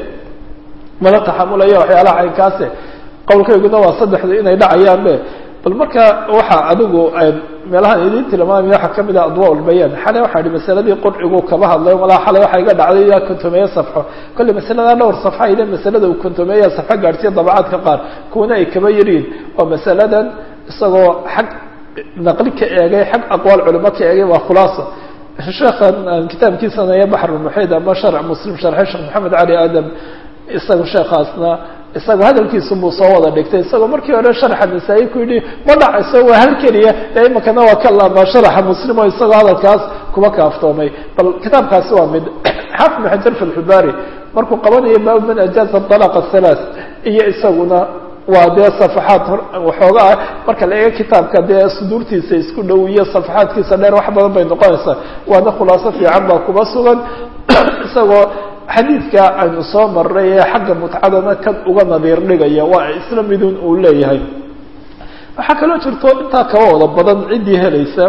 mala taxamulaya waxyaalaha caynkaase qowlkayguna waa saddexdu inay dhacayaan be bal marka waxa adigu meelahaan idiin tilmaamaya waxaa kamid ah adwa lbayaan xalay waxaa ihi masaladii qurcigu kaba hadlay malaa xalay waxaa iga dhacday yaa kontomeeye safxo kolley masaladaa dhowr safxa ide masalada uu kontomeeya safxo gaadhsiya dabacaadka qaar kuwana ay kaba yariin waa masaladan isagoo xag naqli ka eegay xag aqwaal culimo ka eegay waa khulaasa sheekhan kitaabkiisana iyo baxrulmuxiid ama sharc muslim sharxay sheekh maxamed cali aadam isaga sheekhaasna isagoo hadalkiisu buu soo wada dhigtay isagoo markii hore sharaxa nasaa-i ku yidhi ma dhacayso waa hal keliya ee imakana waa ka laabaa sharaxa muslim oo isagoo hadalkaas kuba kaaftoomay bal kitaabkaasi waa mid xaafid maxajar fi lxubaari markuu qabanayo baabu man ajaaza dalaq athalath iyo isaguna waa dee safaxaad waxooga ah marka la eego kitaabka dee suduurtiisa isku dhow iyo safaxaadkiisa dheer wax badan bay noqonaysaa waana khulaaso fiican baa kuba sugan isagoo xadiidka aynu soo maray ee xagga mutcadana kan uga nadiir dhigaya waa isla midun uu leeyahay waxaa kaloo jirto intaa kaba wada badan ciddii helaysa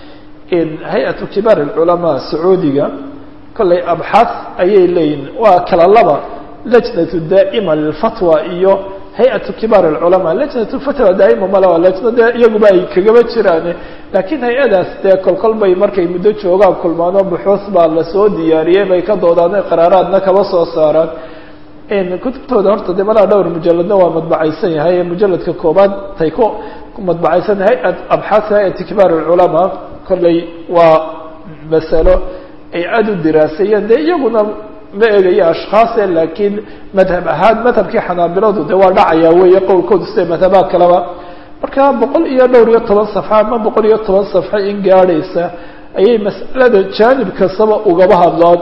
hay-atu kibaar alculamaa sacuudiga kollay abxaad ayay leeyihin waa kala laba lajnatu daa'ima lilfatwa iyo hay-atu kibaar alculamaa lajnatu fatwa daa'ima male waa lajna dee iyaguba ay kagaba jiraan laakiin hay-adaas dee kolkol bay markay muddo joogaan kulmaano buxuus baa lasoo diyaariyey bay ka doodaan qaraaraadna kaba soo saaraan kutubtooda horta dee malaa dhowr mujaladna waa madbacaysan yahay mujaladka koobaad tay ku madbacaysan hay-at abxaad hay-ati kibaar alculamaa kollay waa masalo ay aada u diraaseeyeen dee iyaguna ma eegayo ashkhaase laakiin madhab ahaan madhabkii xanaabiladu de waa dhacaya weeye qowlkoodu sida madhabaha kaleba marka boqol iyo dhowr iyo toban safxa ama boqol iyo toban safxa in gaadhaysa ayay mas'alada jaanib kastaba ugaba hadlaan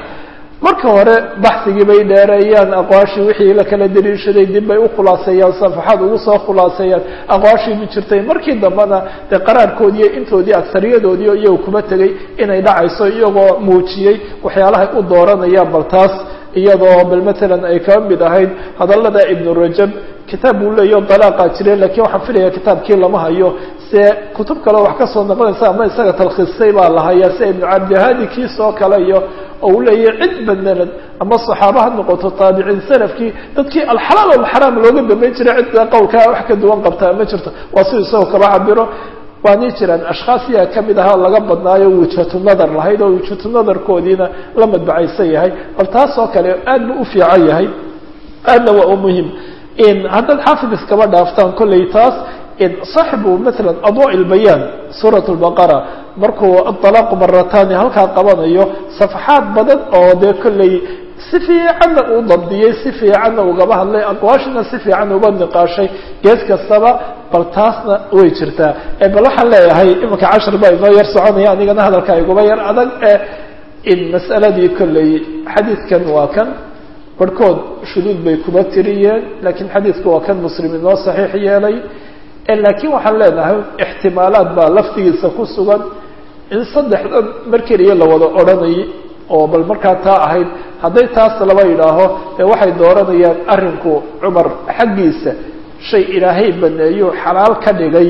marka hore baxsigii bay dheereeyaan aqwaashii wixii la kala dariishaday dib bay u khulaaseeyaan safaxaad ugu soo khulaaseeyaan aqwaashii ma jirtay markii dambena dee qaraarkoodiiyo intoodii agsariyadoodii iyago kuma tegay inay dhacayso iyagoo muujiyey waxyaalahay u dooranayaan bal taas iyadoo bal matalan ay kaba mid ahayd hadallada ibnu rajab kitaab buu leeyaho dalaaqaa jire lakiin waxaan filaya kitaabkii lama hayo se kutub kale wax kasoo noqonaysa ama isaga talkhiisay baa la hayaa sida ibnu cabdihadi kiisoo kale iyo oo uu leeyahay cid badnanad ama saxaaba ha noqoto taabiciin salafkii dadkii alxalaal alxaraam looga dambeyn jiray cidda qowlkaa wax ka duwan qabtaa ma jirto waa siduu isagoo kaba cabiro waanay jiraan ashkhaas yaa kamid ahaa laga badnaayo wijhatu nadar lahayd oo wijhatu nadarkoodiina la madbacaysan yahay bal taas oo kale aad bu u fiican yahay aadna waa u muhim haddaad xaafid iskaba dhaaftaan kollay taas صaxibu maala adwa lbayaan suuraة الbaqara markuu aطalaaqu maratani halkaa qabanayo safxaad badan oo dee kollay si fiicanna uu dabdiyey si fiicanna ugaba hadlay aqwaashina si fiican uga niqaashay gees kastaba bal taasna way jirtaa bal waxaan leeyahay iminka cashar baa inoo yar soconaya anigana hadalka iguba yar adag in mas'aladii kollay xadiidkan waa kan barhkood shuduud bay kuba tiriyeen lakiin xadiidku waa kan muslim inoo saxiix yeelay laakiin waxaan leenahay ixtimaalaad baa laftigiisa ku sugan in saddexdan mar keliya la wada odhanayay oo bal markaa taa ahayd hadday taas laba yidhaaho dee waxay dooranayaan arrinku cumar xaggiisa shay ilaahay baneeyo xalaal ka dhigay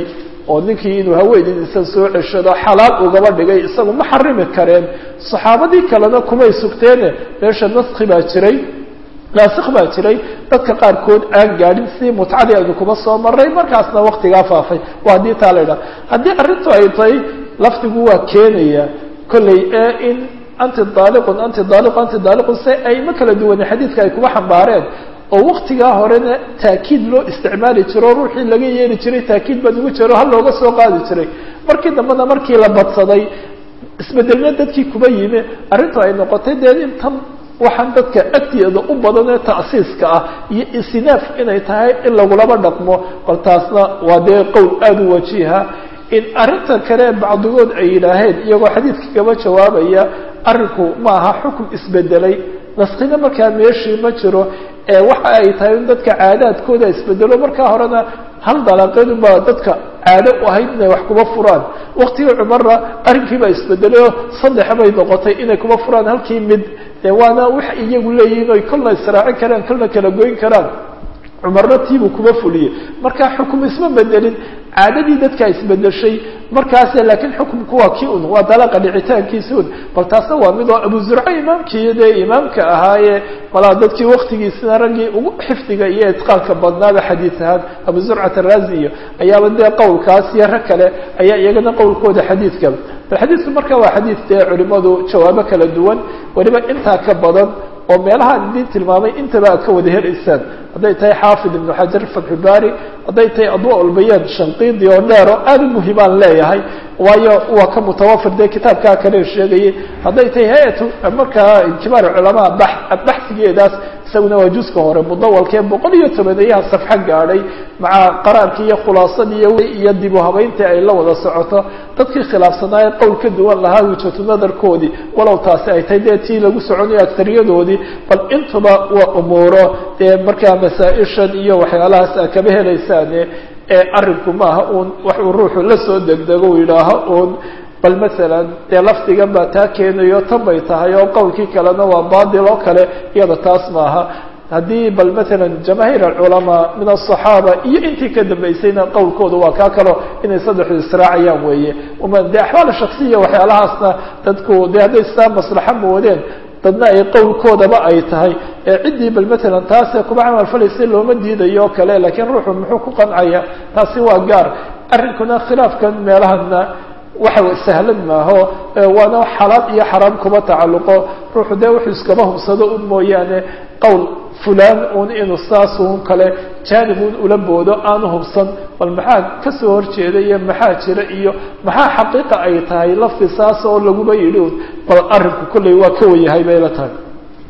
oo ninkii inuu haweenaydiisa soo ceshado xalaal ugaba dhigay isagu ma xarimi kareen saxaabadii kalena kumay sugteene meesha naski baa jiray naasik baa jiray dadka qaarkood aan gaadhin sidii mutcadii aynu kuma soo maray markaasna waktigaa faafay waa haddii taa la idhaha haddii arrintu ay tahay lafdigu waa keenaya kolley ee in anti daaliqun anti daaliqun anti daaliqun se ayma kala duwane xadiidka ay kuma xambaareen oo waktigaa horena taakiid loo isticmaali jiro ruuxii laga yeeli jiray taakiid baa ugu jiro hal looga soo qaadi jiray markii dambena markii la badsaday isbedelna dadkii kuma yimi arrintu ay noqotay dee intan waxaan dadka agteeda u badan ee ta'siiska ah iyo isinaaf inay tahay in lagulaba dhaqmo bal taasna waa dee qowl aada u wajiha in arrinta kale bacdigood ay yidhaaheen iyagoo xadiidka kaba jawaabaya arrinku ma aha xukun isbedelay naskina markaa meeshii ma jiro ee waxa ay tahay in dadka caadaadkooda isbedelo markaa horena hal dalaaqeedunbaa dadka caado u ahayd inay wax kuma furaan waktigii cumarna arrinkiibaa isbedelay saddex bay noqotay inay kuma furaan halkii mid dee waana wax iyagu leeyihiin oy kolna israacin karaan kolna kala goyn karaan cumarna tiibuu kuma fuliyey marka xukum isma bedelin caadadii dadka isbedeshay markaas laakiin xukumku waa kii un waa dalaqa dhicitaankiisi un bal taasna waa mid oo abu zurca imaamkii dee imaamka ahaayee malaa dadkii waktigiisina raggii ugu xifdiga iyo itqaanka badnaaba xadiid ahaan abu zurcat arazi iyo ayaaba dee qowlkaas iyo rag kale ayaa iyagana qowlkooda xadiidka bal xadiidku marka waa xadiid dee culimadu jawaabo kala duwan weliba intaa ka badan oo meelahaan idin tilmaamay intaba aad ka wada helaysaan hadday tahay xaafid ibnu xajar fatxubaari hadday tahay adwa lbayaan shanqiidi oo dheer oo aada u muhimaan leeyahay waayo waa ka mutawafir dee kitaabkaa kale sheegayay hadday tahay hay-atu markaa kibaar culamaa ba baxsigeedaas isaguna waa juska hore mudawalkee boqol iyo tobaneeyaha safxo gaadhay maca qaraarkii iyo khulaasadii iyo dibu habeyntii ay la wada socoto dadkii khilaafsanaaye qowl ka duwan lahaa wijatu nadarkoodii walow taasi ay tahay dee tii lagu soconayo agtariyadoodii bal intuba waa umuuro dee markaa masaa-ishan iyo waxyaalahaas a kaba helaysaane ee arrinku maaha uun wax uu ruuxu la soo degdego u yidhaaho uun bal masalan dee lafdigan baa taa keenayo tan bay tahay oo qowlkii kalena waa baadil oo kale iyada taas maaha haddii bal masalan jamaahiir alculamaa min aلصaxaaba iyo intii ka dambaysayna qowlkooda waa kaa kalo inay saddexdu israacayaan weeye uma dee axwaal shaksiya waxyaalahaasna dadku dee hadday sidaa maslaxa moodeen dadna ay qowlkoodaba ay tahay ee ciddii bal matalan taasee kuba camal falaysa looma diidayo o kale laakiin ruuxu muxuu ku qancaya taasi waa gaar arrinkuna khilaafkan meelahana waxa sahlan maaho waana xalaal iyo xaraam kuma tacalluqo ruuxu dee wuxuu iskaba hubsado un mooyaane qowl fulaan un inuu saas un kale jaanib un ula boodo aanu hubsan bal maxaa kasoo horjeeda iyo maxaa jira iyo maxaa xaqiiqa ay tahay lafti saas oo laguba yidhi un bal arrinku kolley waa ka wayahay bay la tahay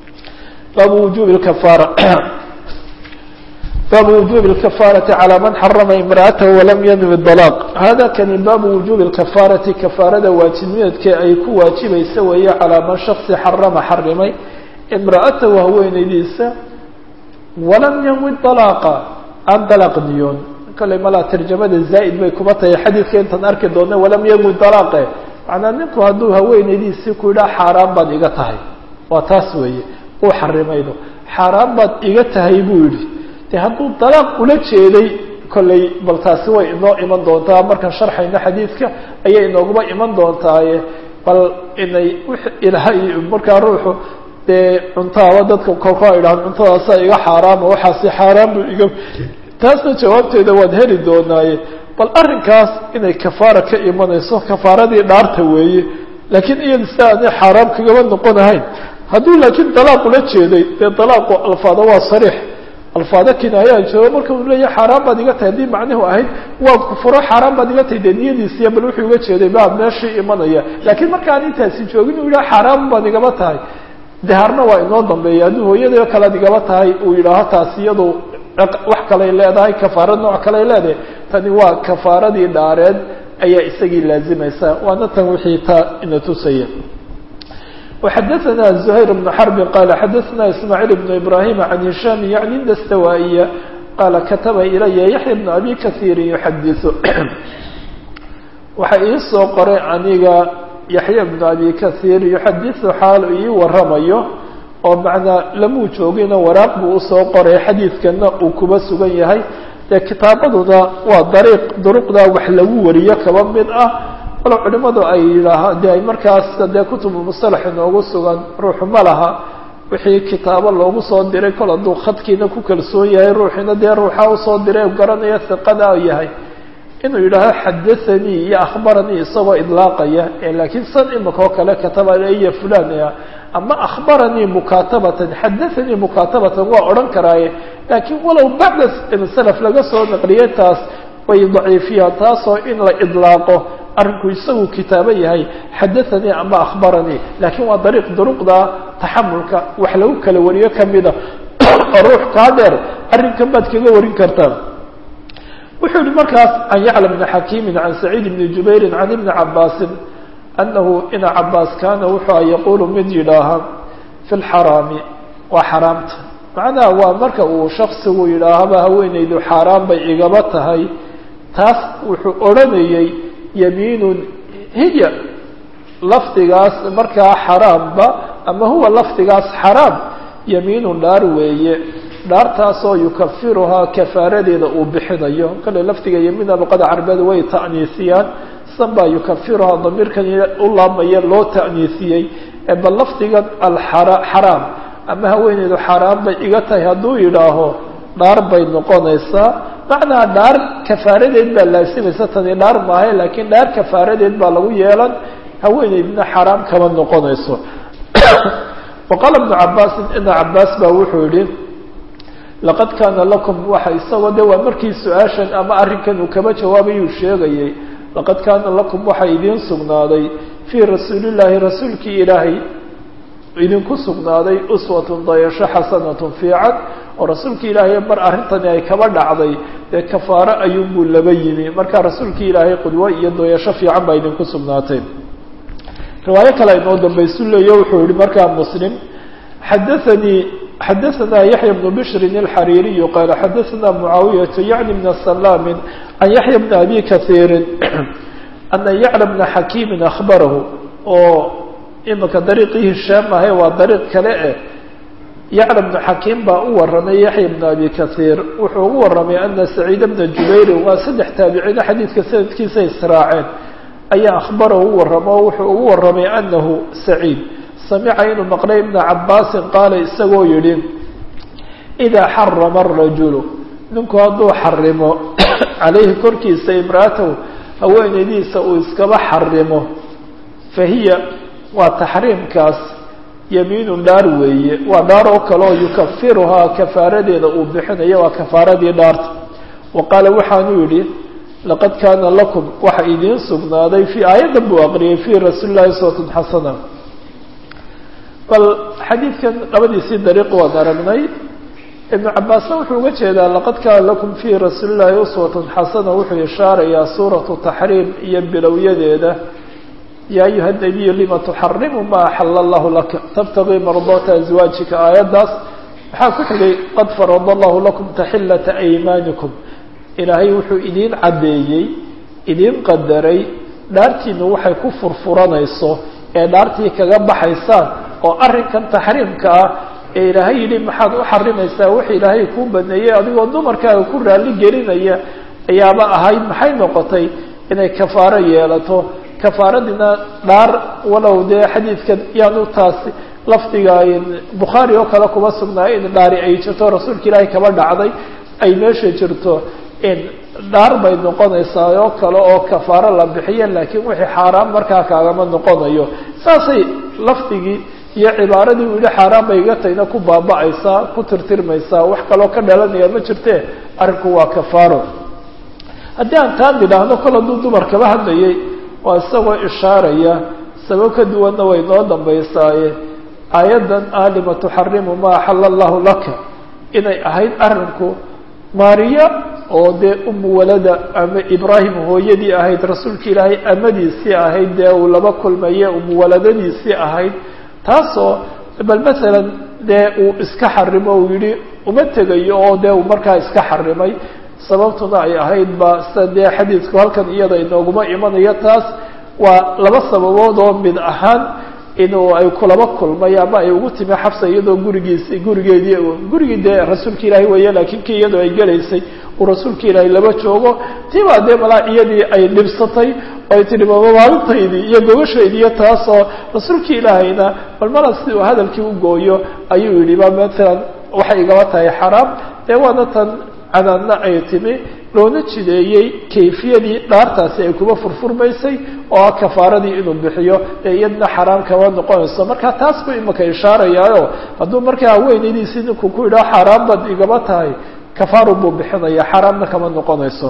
baabu wujubi lkafaara baabu wujubi lkafaarati calaa man xarama imra'atahu walam yanwi dalaaq hada kani baabu wujubi lkafaarati kafaarada waajibnimadkee ay ku waajibaysa weeye calaa man shaksi xarama xarimay imra'atahu haweenaydiisa walam yanwi dalaaqa aan dalaaq niyoon kale malaa tarjamada zaa'id bay kuma tahay xadiidka intaan arki doona walam yanwi dalaaqe macnaa ninku hadduu haweenaydiisii ku yidhaha xaaraan baad iga tahay waa taas weeye uu xarimaydo xaaraan baad iga tahay buu yidhi de hadduu dalaaq ula jeeday kolley bal taasi way inoo iman doontaa markaan sharxayno xadiidka ayay inooguma iman doontaaye bal inay ilaahay markaa ruuxu dee cuntaaba dadka kolka ay dhahaan cuntadaasaa iga xaaraama waxaasi xaaraan buu iga taasna jawaabteeda waad heli doonaaye bal arrinkaas inay kafaara ka imanayso kafaaradii dhaarta weeye laakiin iyada si aanay xaaraam kagama noqonahayn hadduu laakiin dalaaq ula jeeday dee dalaaqu alfaada waa sariix alfaado kinaayaa jiro marka uu leeyahay xaaraan baad iga tahay haddii macnuhu ahayd waa kufuro xaaraan baad iga tahay dee niyadiisiya bal wuxuu uga jeeday baa meeshii imanaya laakiin markaan intaasi joogin uu yidhaha xaaraan baad igaba tahay dahaarna waa inoo dambeeya hadduu hooyadao kalead igaba tahay uu yidhaaho taasi iyadu wax kaley leedahay kafaaro nooc kaley leedahay tani waa kafaaradii dhaareed ayaa isagii laazimaysa waana tan wixii taa ina tusaya وxdثna زهير بن حرب qال xdثna إسماعيل بن إبراهيم عن هiشام يعني الدستوائية qال kتبa إلya يحيى بن أbي كثير يحdث waxa ii soo qoray aniga يحيى بن أbي كثير يحdث xaal ii waramayo oo مaعنaa lamuu joogina waraaq buu usoo qoray xadiidkana uu kuba sugan yahay dee kitaabaduna waa dariiq duruqda wax lagu wariyo kaba mid ah walo culimadu ay yidhaaha de ay markaas dee kutubu musalax inoogu sugan ruuxu ma laha wixii kitaabo loogu soo diray kol hadduu khadkiina ku kalsoon yahay ruuxiina dee ruuxa usoo diray garanaya hiqada yahay inuu yidhaaho xadathanii iyo akhbaranii isagoo idlaaqaya laakiin san imika oo kale kataba iyo fulan ama akhbaranii mukaatabatan xadathanii mukaatabatan waa odhan karaaye laakiin walow bacda salaf laga soo naqliyay taas way daciifiyaan taasoo in la idlaaqo arrinku isagu kitaabo yahay xadathanii ama akhbaranii laakiin waa dariiq duruqda taxamulka wax lagu kala wariyo kamida oo ruux kaa dheer arrinkan baad kaga warin kartaa wuxuu yihi markaas can yacla bni xakiimi can saciid bni jubayri can ibni cabaasin anahu ina cabaas kaana wuxuu yaquulu mid yidhaaha fi lxaraami waa xaraamta macnaha waa marka uu shaksigu yidhaahaba haweenaydu xaaraan bay igaba tahay taas wuxuu odhanayey yamiinun hiya lafdigaas markaa xaraamba ama huwa lafdigaas xaraam yamiinun dhaar weeye dhaartaasoo yukafiruhaa kafaaradeeda uu bixinayo kale lafdiga yamiina luqada carabeed way ta'niisiyaan san baa yukafiruhaa damiirkan u laabmaya loo ta'niisiyey bal lafdigan alxaraam ama haweeneydu xaaraan bay iga tahay hadduu yidhaaho dhaar bay noqonaysaa macnaa dhaar kafaaradeed baa laasimaysa tani dhaar maahay laakiin dhaar kafaaradeed baa lagu yeelan haweeneydna xaraam kama noqonayso waqaala ibnu cabaasin ibna cabaas baa wuxuu yihi laqad kaana lakum waxa isagoo de waa markii su-aashan ama arrinkan uu kaba jawaabayuu sheegayay laqad kaana lakum waxaa idiin sugnaaday fii rasuulillaahi rasuulkii ilaahay idinku sugnaaday uswatun dayasho xasanatun fiican oo rasuulkii ilaahay mar arrintani ay kaba dhacday dee kafaaro ayuunbuu laba yimi marka rasuulkii ilaahay qudwo iyo dayasho fiican baa idinku sugnaatay riwaayo kale inoo dambaysu leeyo wuxuu yihi markaa muslim xadaanii xadaثna yaحya بن bشri الxarيiriي qال xadaثna mعaawiyaة yعni بn سlاm عan yaحya بn abi kaثيiri أna yعlى بna xakيimi أخbarahu oo imika dariiqii hishaam ahay waa dariiq kale eh yacla بn xakiim baa u waramay yaحya بn abi kaثيir wuxuu ugu waramay ana سacيid بna jubayr waa saddex taabiciino xadiidka sanadkiisa israaceen ayaa akhbarahu u waramo o wuxuu ugu waramay anahu سacيid samica inuu maqlay ibna cabaasin qaala isagoo yidhi idaa xarama arajulu ninku hadduu xarimo calayhi korkiisa imraatahu haweenaydiisa uu iskaba xarimo fa hiya waa taxriimkaas yamiinun dhaar weeye waa dhaar oo kale oo yukafiruhaa kafaaradeeda uu bixinayo waa kafaaradii dhaarta wa qaala waxaanuu yidhi laqad kaana lakum waxa idiin sugnaaday fii aayaddan buu aqriyay fii rasuuli llahi uswatun xasana bal xadiidkan labadiisii dariiq waan aragnay ibnu cabaasna wuxuu uga jeedaa laqad kaana lakum fii rasuuli llahi uswatun xasana wuxuu ishaarayaa suuratu taxriim iyo bilowyadeeda yaa ayuha nabiyu lima tuxarimu ma axala allahu laka tabtagii mardaata aswaajika aayaddaas waxaa ku xigay qad farada allahu lakum taxillata aymaanikum ilaahay wuxuu idiin caddeeyey idiin qadaray dhaartiinu waxay ku furfuranayso ee dhaartii kaga baxaysaan oo arrinkan taxriimka ah ee ilaahay yidhi maxaad u xarimaysaa wix ilaahay kuu baneeyey adigoo dumarkaaga ku raalli gelinaya ayaaba ahayd maxay noqotay inay kafaaro yeelato kafaaradiina dhaar walow dee xadiidkan yaanu taasi lafdiga bukhaari oo kale kuma sugnaayo in dhaari ay jirto rasuulka ilaahay kaba dhacday ay meesha jirto in dhaar bay noqonaysaa oo kale oo kafaaro la bixiya laakiin wixii xaaraan markaa kaagama noqonayo saasay lafdigii iyo cibaaradii uu yihi xaaraan bay iga tayna ku baaba'aysaa ku tirtirmaysaa wax kaloo ka dhalanaya ma jirte arrinku waa kafaaro haddii aan taan idhaahno kol hadduu dumar kaba hadlayay waa isagoo ishaaraya sabab ka duwanna way noo dambaysaaye aayaddan alima tuxarimu ma axala allahu laka inay ahayd arrinku maariya oo dee umu walada ama ibraahim hooyadii ahayd rasuulka ilaahay amadiisii ahayd dee uu laba kulmaye umu waladadiisii ahayd taasoo bal masalan dee uu iska xarimo uu yihi uma tegayo oo dee uu markaa iska xarimay sababtuna ay ahayd ba sida dee xadiidku halkan iyada inooguma imanayo taas waa laba sababood oo mid ahaan inuu ay kulaba kulmay ama ay ugu timi xabsa iyadoo gurigiisi gurigeedii gurigii dee rasuulka ilaahay weeye laakiin kii iyadoo ay gelaysay uu rasuulka ilaahay laba joogo tiibaa dee malaa iyadii ay dhibsatay oo ay tihi maalintaydi iyo gogoshaydii iyo taasoo rasuulka ilaahayna bal mala si uu hadalkii u gooyo ayuu yidhi ba matalan waxay igaba tahay xaraam dee waana tan canaadna ay timi loona jideeyey kayfiyadii dhaartaasi ay kuba furfurmaysay oo ah kafaaradii inuu bixiyo ee iyadna xaraam kama noqonayso marka taas buu imika ishaarayaayo hadduu markaa haweenaydiisii ninku ku yidhaho xaaraan baad igaba tahay kafaaru buu bixinaya xaaraamna kama noqonayso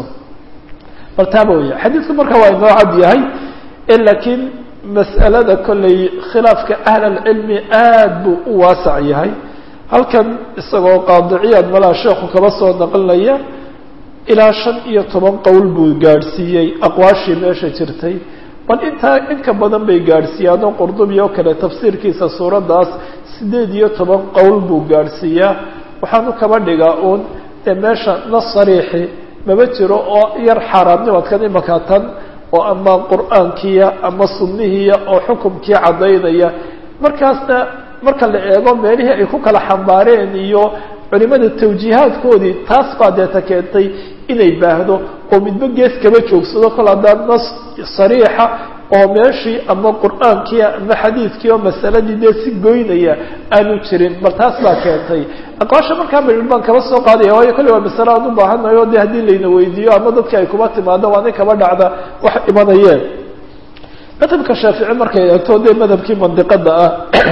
bal taaba weya xadiidku marka waa inoo cad yahay laakiin mas'alada kolley khilaafka ahl alcilmi aad buu u waasac yahay halkan isagoo qaadiciyaad malaa sheekhu kaba soo naqlinaya ilaa shan iyo toban qowl buu gaadhsiiyey aqwaashii meesha jirtay bal intaa in ka badan bay gaadhsiiyaanoo qurdubi oo kale tafsiirkiisa suuraddaas siddeed iyo toban qowl buu gaadhsiiyaa waxaanu kaba dhigaa uun dee meesha nas sariixi maba jiro oo yar xaaraamnimadkan imaka tan oo ama qur'aankiya ama sunnihiya oo xukumkii caddaynaya markaasna marka la eego meelihii ay ku kala xambaareen iyo culimada tawjiihaadkoodii taas baa deeta keentay inay baahdo oo midba gees kaba joogsado kol haddaan nas sariixa oo meeshii ama qur'aankiia ama xadiidkii oo masaladii dee si goynaya aanu jirin bal taas baa keentay aqwaasha markaa bal baan kaba soo qaadaya waayo kolley waa masale aan u baahanayo de haddii layna weydiiyo ama dadka ay kuba timaado waa nin kaba dhacda wax imanayeen madhabka shaafici markay eegto dee madhabkii mandiqada ah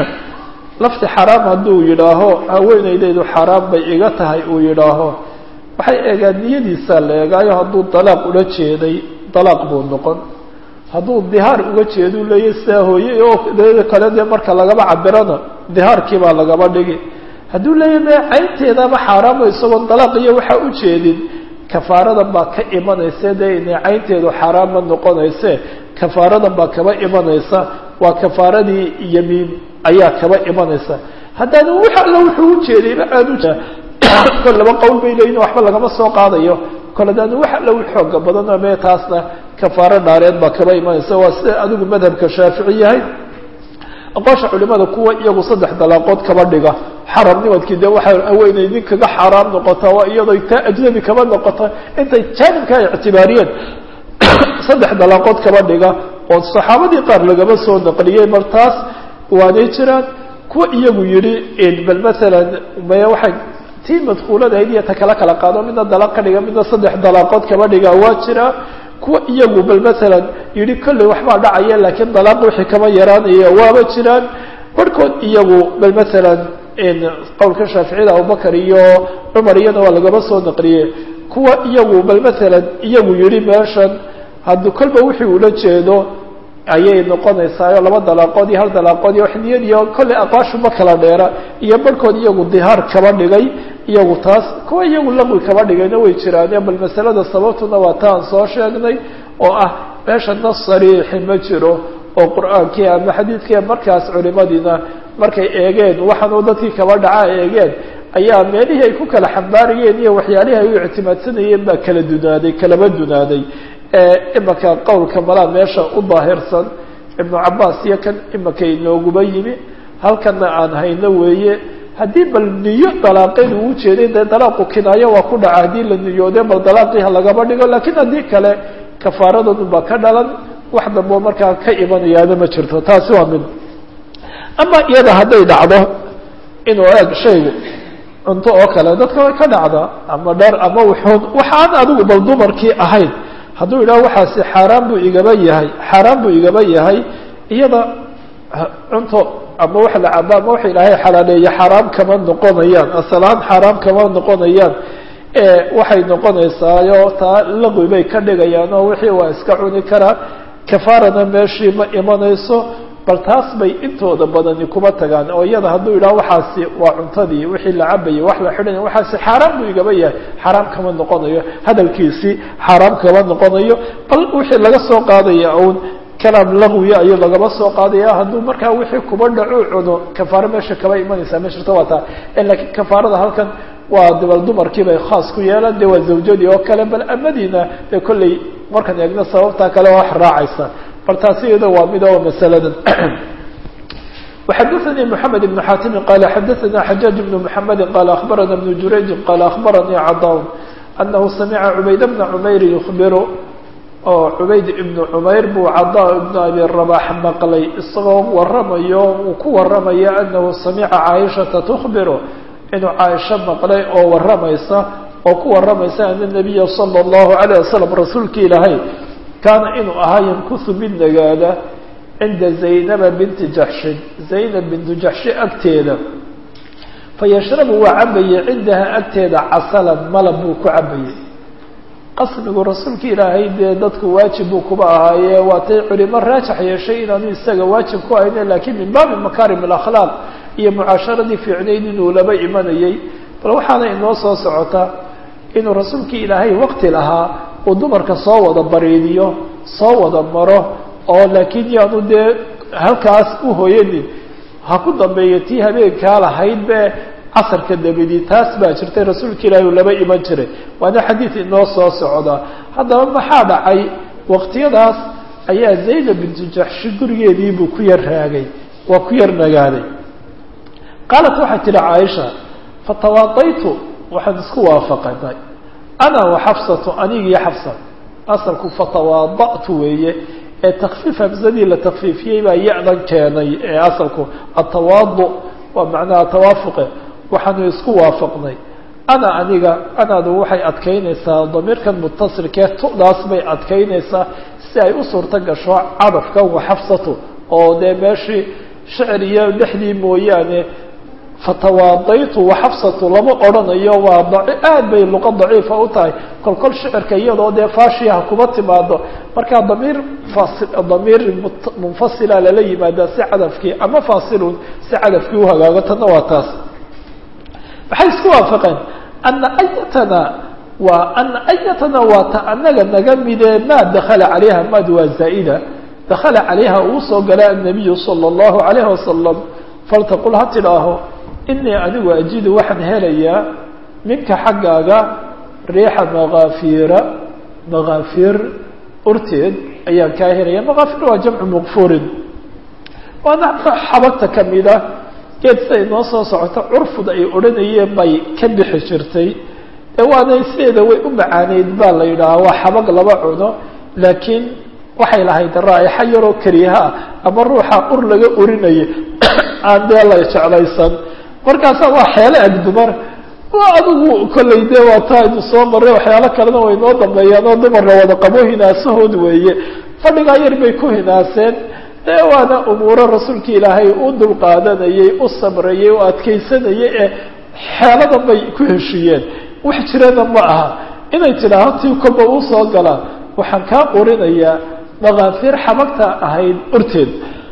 lafti xaraam hadduu yidhaaho haweenaydaydu xaaraam bay iga tahay uu yidhaaho waxay eegaan niyadiisaa la eegaayo hadduu dalaaq ula jeeday dalaaq buu noqon hadduu dihaar uga jeedu leeya sidaa hooye oo deeda kale dee marka lagaba cabirana dihaarkii baa lagaba dhigi hadduu leeya me caynteedaba xaaraamo isagoon dalaaq iyo waxaa u jeedin kafaaradan baa ka imanaysa dee inay caynteedu xaaraama noqonayse kafaaradan baa kaba imanaysa waa kafaaradii yamiin ayaa kaba imanaysa haddaanu wax alla wuxuu ujeedayba aanu kol laba qowl bay leeyihin waxba lagama soo qaadayo kol haddaanu wax alla u xooga badano mee taasna kafaaro dhaareed baa kaba imanaysa waa sida adigu madhabka shaafici yahay aqoosha culimada kuwa iyagu saddex dalaaqood kaba dhiga xaramnimadkii dee waxay haweenay nin kaga xaaraam noqotaa waa iyadoo taa ajnabi kaba noqota intay jaanibka ay ictibaariyeen saddex dalaaqood kaba dhiga oo saxaabadii qaar lagaba soo naqliyey bal taas waanay jiraan kuwa iyagu yihi bal maalan maya waxay tii madkuuladahayd iyo ta kala kala qaado midna dalaaq ka dhiga midna saddex dalaaqood kaba dhiga waa jiraa kuwa iyagu bal maalan yihi kolley waxbaa dhacaya laakiin dalaaq wixii kama yaraanaya waaba jiraan barhkood iyagu bal maalan qowlka shaaficiyada abubakar iyo cumar iyana waa lagaba soo naqliyey kuwa iyagu bal maalan iyagu yihi meeshan haddii kolba wixii ula jeedo ayay noqonaysaayo laba dalaaqood iyo hal dalaaqood iyo wax niyad iyo kolley aqwaashu ma kala dheera iyo barhkood iyagu dihaar kaba dhigay iyagu taas kuwa iyagu laqwi kaba dhigayna way jiraane bal masalada sababtuna waa ta aan soo sheegnay oo ah meesha nas sariixi ma jiro oo qur-aankii ama xadiidkii markaas culimadiina markay eegeen waxaanuu dadkii kaba dhaca eegeen ayaa meelihii ay ku kala xambaarayeen iyo waxyaalihii ay u ictimaadsanayeen baa kala dunaaday kalaba dunaaday imaka qowlka malaa meesha u daahirsan ibnu cabaas iyo kan imaka inooguba yimi halkana aan hayno weeye haddii bal niyo dalaaqeed uu ujeeday dee dalaaqu kinaayo waa ku dhaca haddii la niyoode bal dalaaqiiha lagaba dhigo lakiin haddii kale kafaaradoodun baa ka dhalan wax damboo markaa ka imanayaana ma jirto taasi waa mid ama iyada hadday dhacdo inuu eeg shaygu cunto oo kale dadka way ka dhacdaa ama dhar ama wuxuun waxaan adigu bal dumarkii ahayn hadduu yidhaho waxaasi xaaraan buu igaba yahay xaaraan buu igaba yahay iyada cunto ama wax la caba ama waxa ilaahay xalaaleeye xaaraam kama noqonayaan asalaan xaaraam kama noqonayaan waxay noqonaysaayo taa laqwi bay ka dhigayaan oo wixii waa iska cuni karaa kafaarana meeshii ma imanayso bal taas bay intooda badani kuma tagaan oo iyada hadduu yidhaho waxaasi waa cuntadii wixii la cabayay wax la xidhanay waxaasi xaaraam buu igaba yahay xaaraam kama noqonayo hadalkiisii xaaraam kama noqonayo bal wixii laga soo qaadaya uun kalaam laqwiya ayuu lagaba soo qaadaya hadduu markaa wixii kuba dhacu cuno kafaaro meesha kaba imanaysaa ma jirto waa taa lakiin kafaarada halkan waa dabal dumarkii bay khaas ku yeelaan de waa zawjadii oo kale bal amadiina dee kolley markaan eegno sababtaa kale waa wax raacaysa bal taasi iyada waa mid oo masaladan وxadثnي محamed بن xاtimi qال xadثna xajاaج بن محamedi qال أخbarana بن jurayji qال أخbaranii cadاwn أnahu samca cubayd بna cmayr يخbir oo cubayd ibn cmayr buu cadا ibn abi رabax maqlay isagoo waramayo uu ku waramaya anahu samca caaishaةa تخbiru inuu caaisho maqlay oo waramaysa oo ku waramaysa an النabiya slى الlahu عalيه waslم rasuulki ilaahay kaana inuu ahaa ymkuhu mid nagaada cinda zaynaba binti jaxshin zaynab bintu jaxshi agteeda fayashrabu waa cabayey cindaha agteeda casalan malab buu ku cabayey qasmigu rasuulka ilaahay dee dadku waajib buu kuba ahaaye waatay culimo raajax yeeshay inaanu isaga waajib ku ahayne laakiin min baabi makaarim alakhlaaq iyo mucaasharadii fiicnayd inuu laba imanayey bal waxaana inoo soo socota inuu rasuulkii ilaahay waqti lahaa uu dumarka soo wada bariidiyo soo wada maro oo laakiin yaanu dee halkaas u hooyanin ha ku dambeeya tii habeenkaa lahayd be casarka dabadii taas baa jirtay rasuulka ilaahi uu laba iman jiray waana xadiid inoo soo socda haddaba maxaa dhacay waqtiyadaas ayaa zaynab bintu jaxshi gurigeediibuu ku yar raagay waa ku yar nagaaday qaalat waxay tidhi caaisha fatawaadaytu waxaan isku waafaqanay ana wa xafsatu anigii xafsa asalku fatawaada'tu weeye ee takfiif hamsadii la takfiifiyey baa ya-dan keenay ee asalku atawaadu waa macnaha tawaafuqe waxaanu isku waafaqnay ana aniga anaadu waxay adkaynaysaa damiirkan mutasilkee tu'daas bay adkaynaysaa si ay u suurto gasho cadafkan wa xafsatu oo dee meeshii shicir iyo dhexdii mooyaane fatawaadaytu waxafsatu lama odhanayo waa aad bay luqa daciifa u tahay kol kol shicirka iyadoo dee faashiyaha kuma timaado markaa damiir faasi damiir munfasila lala yimaadaa si cadafkii ama faasilun si cadafkii uhagaago tanna waa taas maxay isku waafaqeen ana ayatana waa ana ayatana waa ta anaga naga midee maa dakala calayha maad waa zaa'ida dakala calayha uu soo gala annabiyu sala allahu calayhi wasalam faltaqul ha tidhaaho inii anigu ajidu waxaan helayaa minka xaggaaga riixa makaafiira makaafiir urteed ayaan kaa helaya makaafiir waa jamcu maqfuurin waana xabagta kamida geed siday noo soo socoto curfud ay odhanayeen bay ka bixi jirtay ee waana sideeda way u macaaneyd baa la yidhaahaa waa xabag laba cuno laakiin waxay lahayd raa'ixa yaroo kariha ah ama ruuxa ur laga urinaya aan dee la jeclaysan markaasa waa xeelo ag dumar waa adigu kollay dee waa taa aynu soo marray waxyaalo kalena way noo dambeeyaan oo dumarna wada qabo hinaasahood weeye fadhigaa yar bay ku hinaaseen dee waana umuuro rasuulka ilaahay u dulqaadanayey u sabrayey u adkaysanayay ee xeeladan bay ku heshiiyeen wax jirana ma aha inay tidhaaho tii kolba uu soo galaa waxaan kaa urinayaa makaafiir xabagta ahayd urteed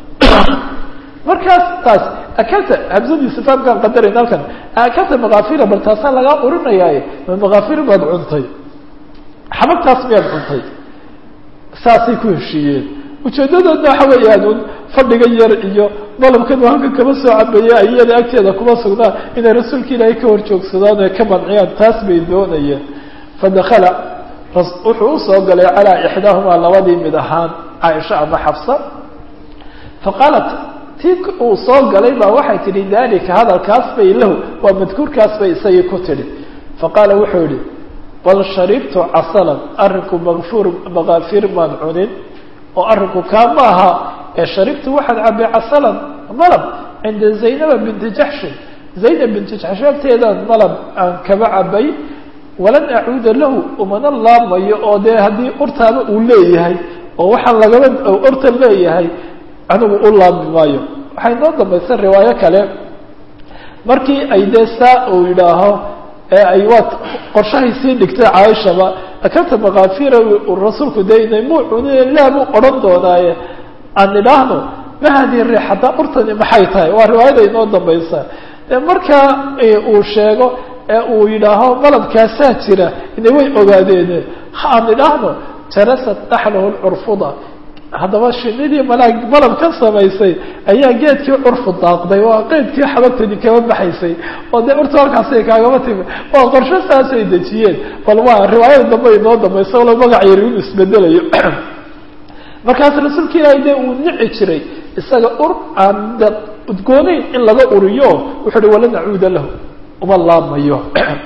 markaas taas akalta hamsadiisa faamkaan qadarayna halkan akalta makaafiira bal taasaa lagaa urinayaaye ma makaafiir baad cuntay xabagtaas miyaad cuntay saasay ku heshiiyeen ujeedadoodna waxa weeyaan un fadhiga yar iyo malabkan uu halkan kama soo cabeeya iyada agteeda kuma sugnaan inay rasuulka ilaahay ka horjoogsadaan ee ka manciyaan taas bay doonayeen fadakala wuxuu usoo galay calaa ixdaahumaa labadii mid ahaan caaisha ama xafsa faqaalat tii uu soo galay baa waxay tidhi dalika hadalkaas bay lahu waa madkuurkaas bay isagii ku tidhi faqaala wuxuu yihi bal sharibtu casalan arrinku makfuur makaafiir maan cunin oo arrinku kaa ma aha ee sharibtu waxaan cabay casalan malab cinda zaynaba binti jaxshin zaynab binti jaxshin agteedaan malab aan kaba cabay walan acuuda lahu umana laamayo oo dee haddii urtaaba uu leeyahay oo waxaan lagaba urta leeyahay anigu u laami maayo waxay noo dambaysa riwaayo kale markii ay dee saa uu yidhaaho ee ay waa qorshahay sii dhigtay caaishaba akanta makaafiira rasuulku daynay muu cunine laa buu odhan doonaaye aan idhaahno ma hadii riix haddaa urtani maxay tahay waa riwaayada inoo dambaysa de markaa uu sheego ee uu yidhaaho malabkaasaa jira ina way ogaadeen ha aan idhaahno jarasat naxlahu lcurfuda haddaba shinidii malaag malab ka samaysay ayaa geedkii curfu daaqday waa qeydkii xabagtani kama baxaysay oo dee urta halkaasay kaagama timi waa qorsho saasay dejiyeen bal waa riwaayada dambe inoo dambaysa walo magac yari inu isbedelayo markaas rasuulka ilaahay dee uu nici jiray isaga ur aan de udgoonayn in laga uriyo wuxuu uhi wala nacuuda lahu uma laabmayo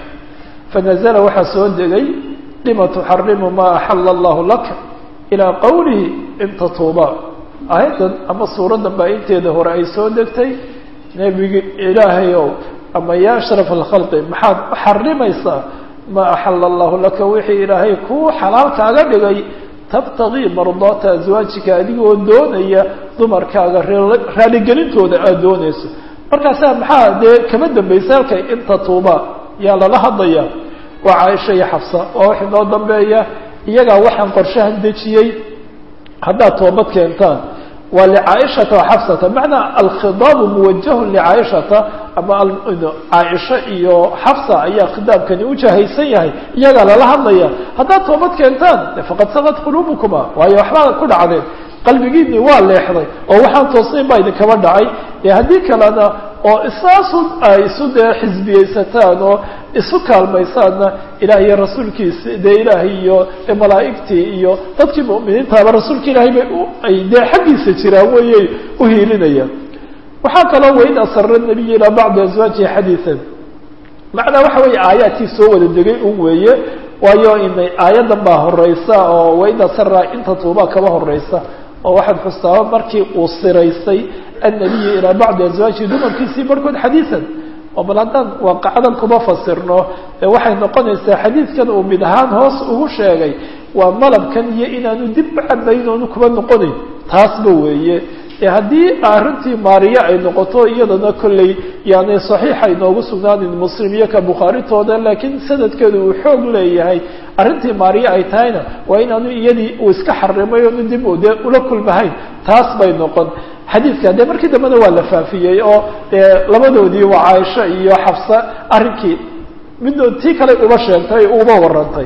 fanazla waxaa soo degay lima tuxarimu ma axala allahu laka ilaa qowlihi in tatuuba aayaddan ama suuraddan baa inteeda hore ay soo degtay nebigi ilaahayow ama ya ashraf alkhalqi maxaad xarimaysaa ma axala allahu laka wixii ilaahay kuu xalaal kaaga dhigay tabtagii mardaata aswaajika adigoo doonaya dumarkaaga raaligelintooda aada doonayso markaasaa maxaa dee kama dambaysa halkay in tatuuba yaa lala hadlaya waa caaisha iyo xafsa waa wax inoo dambeeya iyagaa waxaan qorshahan dejiyey haddaad toobad keentaan waa licaaishata wa xafsata macnaa alkhidaabu muwajahun licaaishata ama caaisha iyo xafsa ayaa khidaabkani ujahaysan yahay iyagaa lala hadlaya haddaad toobad keentaan faqad sagad quluubukuma waayo waxbaa ku dhacdeen qalbigiinii waa leexday oo waxaan toosnayn baa idinkaba dhacay ee haddii kalena oo isaasu ay isu dee xisbiyeysataan oo isu kaalmaysaanna ilaah iyo rasuulkiisi dee ilaahay iyo malaa'igtii iyo dadkii mu'miniintaaba rasuulka ilaahay bay ay dee xaggiisa jiraan wayay u hiilinayaan waxaa kaloo wain asara nabiy ilaa bacdi aswaajihi xadiian macnaa waxa weeye aayaadkii soo wada degay un weeye waayo inay aayaddan baa horeysa oo wain asara inta tuubaa kaba horeysa oo waxaad xustaaba markii uu siraystay annabiyu ilaa bacdi aswaajihi dumarkiisii barhkood xadiian oo bal haddaan waaqacadan kuma fasirno ee waxay noqonaysaa xadiidkan uu mid ahaan hoos ugu sheegay waa malabkan iyo inaanu dib cabayn oonu kuba noqonayn taasba weeye ee haddii arrintii maariye ay noqoto iyadana kolley yani saxiixa inoogu sugnaanin muslim iyo ka bukhaarintooda laakiin sanadkeedu uu xoog leeyahay arrintii maariye ay tahayna waa inaanu iyadii uu iska xarimay oonu dib dee ula kulmahayn taas bay noqon xadiidka dee markii dambena waa la faafiyey oo dee labadoodii waa caaisha iyo xafsa arrinkii middood tii kale uba sheegtay uba warantay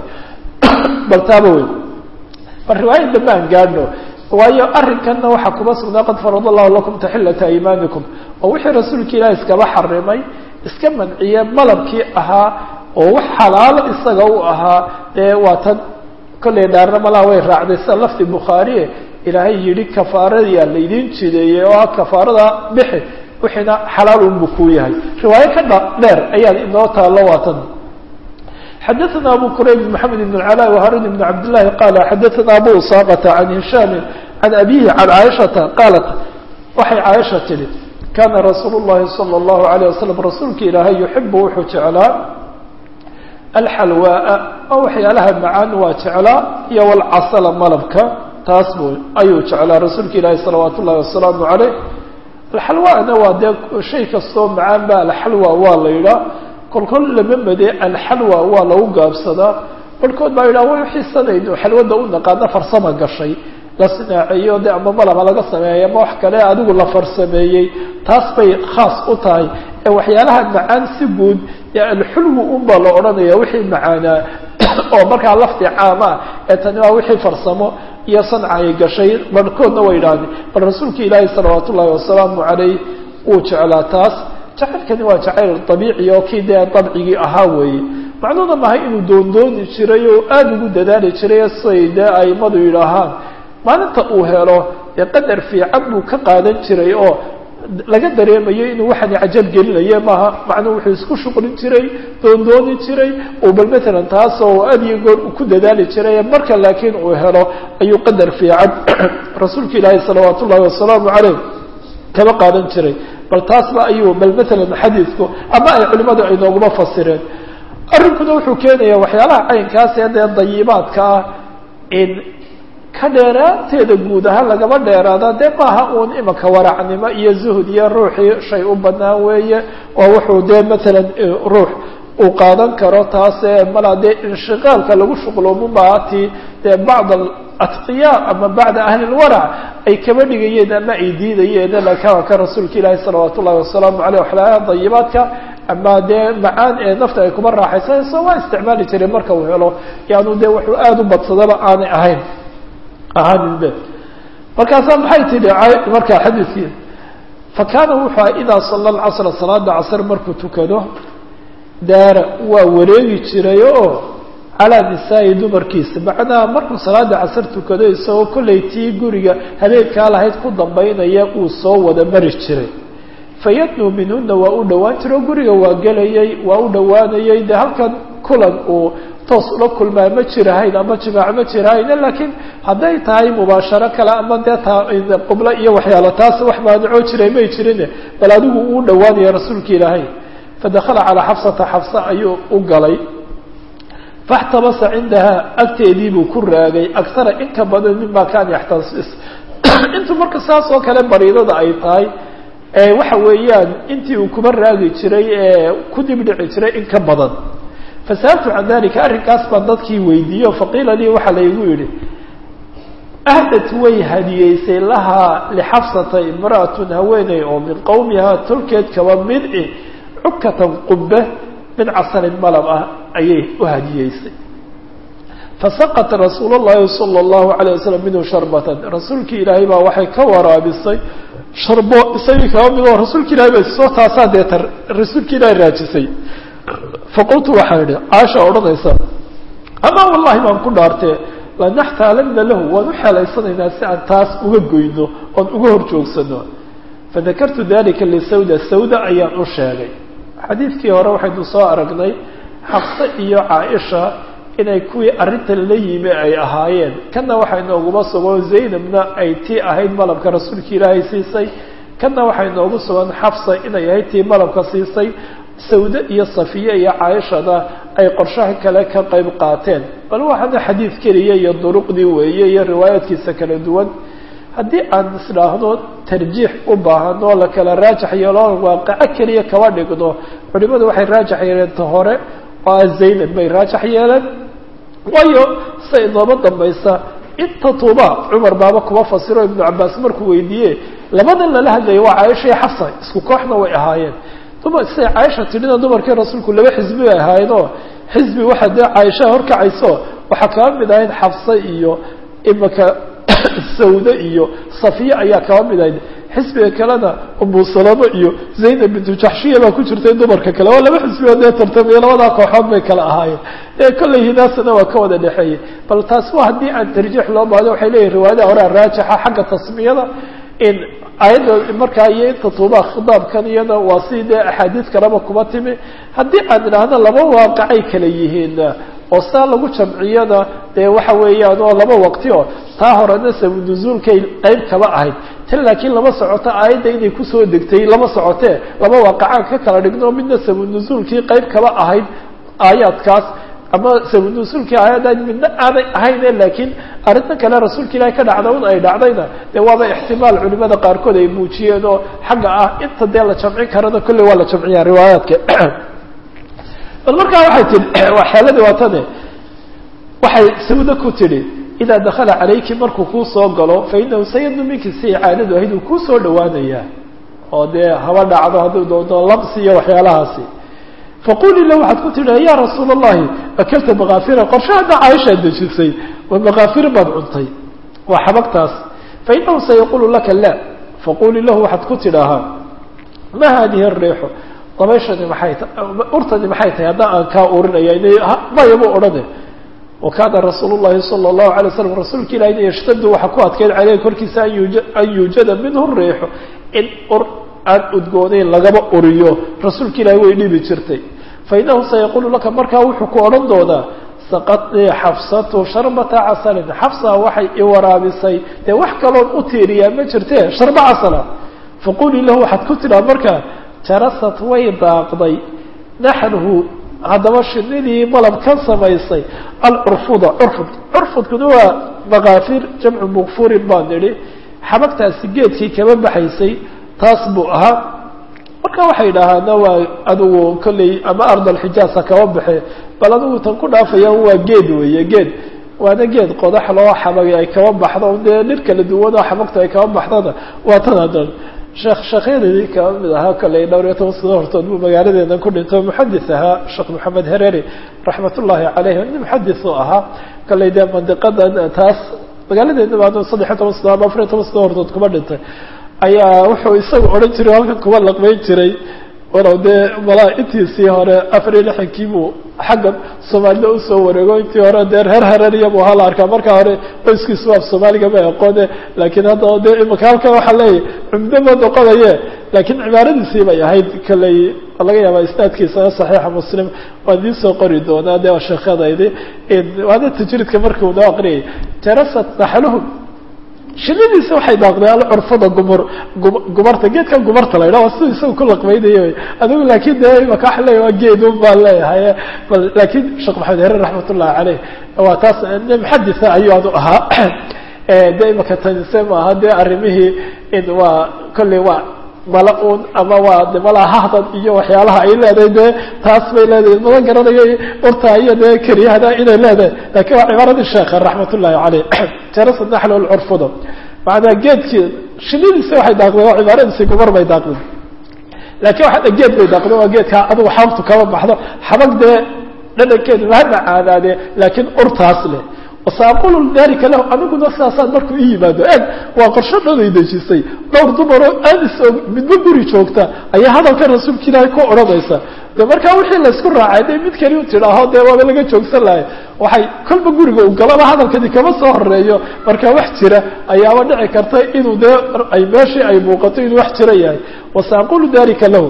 bal taaba wey bal riwaayad dambe aan gaadhno waayo arrinkanna waxaa kuma sugnaa qad farad allahu lakum taxillata aymaanikum oo wixii rasuulka ilaah iskaba xarimay iska manciye malabkii ahaa oo wax xalaalo isaga u ahaa dee waa tan kollay dhaarna malaa way raacday sida lafdi bukhaariye ilaahay yidhi kafaaradiyaa laydin jideeyey oo ah kafaarada bixi wixiina xalaal unbu kuu yahay riwaayo ka dha dheer ayaa inoo taallo waatan xadaثna abu qurayb mحamed بن العلاء وharun بن cabd للahi qala xadaثna abu usاqةa عan هisham عan abihi عan caaشhaةa qaalat waxay caaisha tihi kana rasuul الlahi salى الlahu عalيه waslم rasuulka ilaahay yuxibu wuxuu jeclaa alxalwaaءa oo waxyaalaha macaan waa jeclaa iyo wlcasla malabka taas bu ayuu jeclaa rasuulka ilaahi salawaat ullahi wasalaamu عaleyh alxalwaana waa dee shay kastoo macaan ba alxalwa waa la yidhaa kolkol lama made alxalwa waa lagu gaabsadaa barhkood baa yidhaha way xiisanayno xalwada u naqaana farsama gashay la sinaaceeyo de ama malaba laga sameeyey ama wax kale adigu la farsameeyey taas bay khaas u tahay ee waxyaalaha macaan si guud ee alxulwi unbaa la odhanaya wixii macaanaa oo markaa lafdi caam ah ee tani waa wixii farsamo iyo sanca ay gashay barhkoodna way yidhahdeen bal rasuulka ilaahi salawaat ullahi wasalaamu calayh uu jeclaa taas jacaylkani waa jacayl dabiici oo kii dee dabcigii ahaa weeye macnuuna mahay inuu doondooni jiray oo aada ugu dadaali jiray siday dee aimadu yidhaahaan maalinta uu helo dee qadar fiican buu ka qaadan jiray oo laga dareemayo inuu waxani cajab gelinaye maaha macnuu wuxuu isku shuqlin jiray doondooni jiray oo bal matalan taasoo aad iyo goor ku dadaali jiray marka laakiin uu helo ayuu qadar fiican rasuulka ilaahi salawaat ullahi wasalaamu caleyh kaba qaadan jiray bal taasba ayuu bal matalan xadiidku ama ay culimadu ay nooguma fasireen arrinkuna wuxuu keenaya waxyaalaha caynkaas ee dee dayibaadka ah in ka dheeraanteeda guud ahaan lagaba dheeraada dee maaha uun imanka waracnimo iyo zuhud iyo ruuxii shay u banaan weeye oo wuxuu dee matalan ruux uu qaadan karo taasee malaa dee inshiqaalka lagu shuqloomumaati dee bacd atqiya ama bacda ahli lwarac ay kaba dhigayeen ama ay diidayeen laakiin ka rasuulka ilaahi salawaat ullahi wasalaamu aleyh waxyaalaha dayibaadka ama dee macaan ee nafta ay kuma raaxaysanayso waa isticmaali jiray marka uu helo yaanu dee wuxuu aada u badsadaba aanay ahayn ahaaninbe markaasaa maxay tidhi markaa xadiidkii fa kaana wuxuu aha idaa sala alcasra salaada casr markuu tukado daara waa wareegi jiray oo calaa nisaa'i dumarkiisa macnaha markuu salaada casar tukado isagoo kollay tii guriga habeenkaa lahayd ku dambaynaya uu soo wada mari jiray fayadnuu minhuna waa u dhowaan jiro guriga waa gelayay waa u dhowaanayay dee halkan kulan uu toos ula kulmaa ma jirahayn ama jimaac ma jirahayn laakiin hadday tahay mubaasharo kale ama dee taa qublo iyo waxyaalo taas wax maanacoo jiray may jirine bal adigu uu dhowaanaya rasuulka ilaahay fadakala calaa xafsata xafsa ayuu u galay faxtabasa cindaha agteedii buu ku raagay aktara in ka badan mima kaana yaxtasis intuu marka saas oo kale bariidada ay tahay waxa weeyaan intii uu kuba raagi jiray ee ku dibdhici jiray in ka badan fasa'altu can dalika arrinkaas baan dadkii weydiiye o faqiila lii waxaa laygu yidhi ahdat way hadiyeysay lahaa lixafsata imra'atun haweeney oo min qowmihaa tolkeed kaba mid i cukatan qubbe min casalin malab ah ayay u hadiyeysay fasaqat rasuul llahi sala allahu alayh wasalam minhu sharbatan rasuulkii ilaahay baa waxay ka waraabisay sharbo isagii kaba mid oo rasuulka ilahay ba soo taasaa deeta rasuulka ilaahay raajisay faqultu waxaa idhi caasha odhanaysa amaa wallahi baan ku dhaartee lanaxtaalana lahu waan u xeelaysanaynaa si aan taas uga goyno oon uga hor joogsano fadakartu dalika lisawda sawda ayaan u sheegay xadiidkii hore waxaynu soo aragnay xabse iyo caaisha inay kuwii arrintan la yimi ay ahaayeen kanna waxaa inooguma sugan zaynabna ay tii ahayd malabka rasuulka ilaahay siisay kanna waxaa inoogu sugan xafsa inay ahayd tii malabka siisay sawde iyo safiye iyo caaishana ay qorshaha kale ka qayb qaateen bal waxaana xadiid keliya iyo duruqdii weeye iyo riwaayaadkiisa kala duwan haddii aan isdhaahno tarjiix u baahano la kala raajax yeelo waaqaco keliya kaba dhigno culimadu waxay raajax yeeleen ta hore oo ah zaynab bay raajax yeeleen waayo sida inooma dambaysa inta tuuba cumar baaba kuma fasiro ibnu cabaas markuu weydiiye labadan lala hadlaya waa caaisha iyo xafsa isku kooxna way ahaayeen dumar siday caaisha tidhina dumarkii rasuulku laba xisbi bay ahaayeenoo xisbi waxaa dee caaishaha horkacayso waxaa kaba mid ahayd xafse iyo imaka sawde iyo safiye ayaa kaba mid ahayd xisbiga kalena umu salamo iyo zaynab bintu jaxshiya baa ku jirtay dumarka kale waa laba xisbioo dee tartamiyo labadaa kooxood bay kala ahaayeen ee kolley hinaasana waa ka wada dhexeeyey bal taas waa haddii aan tarjiix loo baahdo waxay leeyihin riwaayadaha horea raajixa xagga tasmiyada in ayadda markaa iyo inta tuubaha khitaabkan iyada waa si dee axaadiis kaleba kuma timi haddii aan idhaahno laba waaqacay kala yihiin oo saa lagu jamciyada dee waxa weeyaan oo laba waqti oo taa horena sabunuzuulkay qeyb kaba ahayd tan laakiin lama socoto aayadda inay kusoo degtay lama socotee laba waaqacaan ka kala dhigno midna sabunuzuulkii qeyb kaba ahayd aayaadkaas ama sabunuzuulkii aayaddan midna aanay ahayne laakiin arrintan kale rasuulka ilaahay ka dhacda un ay dhacdayna dee waaba ixtimaal culimada qaarkood ay muujiyeen oo xagga ah inta dee la jamcin karana kolley waa la jamciyaa riwaayaadka bal markaa waxay tihi waa xeeladii waa tane waxay sawda ku tidhi idaa dakala calayki markuu kuu soo galo fa inahu sayadnu minki si caadadu ahayd uu kuu soo dhawaanayaa oo dee haba dhacdo hadduu doono labsi iyo waxyaalahaasi faqulii la waxaad ku tidhi ya rasuula allahi akalta makaafira qorshe hadda caaishaad dejisay wa makaafir baad cuntay waa xabagtaas fa inahu sayaqulu laka la faqulii lahu waxaad ku tidhaahaa ma hadihi ariixu dabayshani maxay ta urtani maxay tahay haddaan aan kaa urinaya mayaba odhane wakaana rasuul llahi sala allahu alay slam rasuulka ilahina yashtadu waxaa ku adkeyd caleyh korkiisa an yuujada minhu riixu in ur aan udgoonayn lagaba uriyo rasuulka ilaahi way dhibi jirtay fa inahu sayaqulu laka markaa wuxuu ku odhan doonaa saqadnii xafsatu sharbata casalin xafsa waxay i waraabisay dee wax kaloon u tiiriyaa ma jirte sharba casala faqulii lahu waxaad ku tidhaa markaa jarasat way daaqday naxnuhu haddaba shinidii malab ka samaysay alcurfuda curfud curfudkuna waa makaafir jamcu mukfurin baan nidhi xabagtaasi geedkii kaba baxaysay taas buu ahaa marka waxay idhaahaana waa adigu kolley ama ardalxijaasa kaba baxe bal adigu tan ku dhaafayaan waa geed weeye geed waana geed qodax loo xabagay ay kaba baxdo dee dhir kala duwan oo xabagtu ay kaba baxdona waa tan hadan sheekh sheekhyadii kaba mid ahaa kolley dhowr iyo toban sano hortood buu magaaladeena ku dhinto muxadis ahaa sheekh maxamed hereri raxmat ullaahi caleyh nin muxadis u ahaa kolley dee mandiqadan taas magaaladeena baa saddexiyo toban sano ama afariyo toban sano hortood kuma dhintay ayaa wuxuu isaga odhan jiray halkan kuma laqmayn jiray walow dee malaa intiisii hore afar iyo lixankii buu xaggan soomaalida usoo wareego intii hore dee reer harariya buu hala arkaa marka hore qoyskiisu af soomaaliga ma aqoone laakiin haddaba dee imika halkan waxaa leeyahy cumdo ma noqonaye laakiin cibaaradiisii bay ahayd kaley laga yaabaa isnaadkiisa saxiixa muslim waan idiin soo qori doonaa dee waa sheekadaydi waana tajriidka markii uu noo aqriyay jarasat naxluhum shinidiisa waxay daaqday alcurfada gumur gumarta geedkan gumarta la yidhaha siduu isaga ku laqbaynayo adigu laakiin de imaka waxa leeyahy waa geedun baan leeyahay bal laakiin sheekh maxamed herer raxmat ullahi caleyh waa taas muxaditha ayuu adu ahaa de imaka tanise maaha dee arrimihii waa kolley waa mala un ama waa de malaa hahdan iyo waxyaalaha ay leedahay dee taas bay leedahay mada garanayo urta iyo dee keriyahda inay leedahay lakin waa cibaaradii sheekha raxmat ullahi caleyh jarasa naxl lcurfuda macnaa geedkii shinidiisa waxay daaqdeen waa cibaaradiisi gumar bay daaqdeen laakiin waxa geed bay daaqdeen waa geedkaa adugu xabagtu kama baxdo xabag dee dhadhankeedu ha macaanaadee laakiin urtaas leh wasaaqulu dalika lahu aniguna sidaasaan markuu i yimaado eg waa qorsho dhoday dejisay dhowr dumaroo aadis oo midba guri joogta ayaa hadalka rasuulka ilaahay ku odhanaysa de markaa wixii laysku raacay de mid kali u tidhaaho dee waaba laga joogsan lahay waxay kolba guriga u galaba hadalkani kama soo horeeyo markaa wax jira ayaaba dhici karta inuu dee ay meeshii ay muuqato inuu wax jira yahay wasaaqulu dalika lahu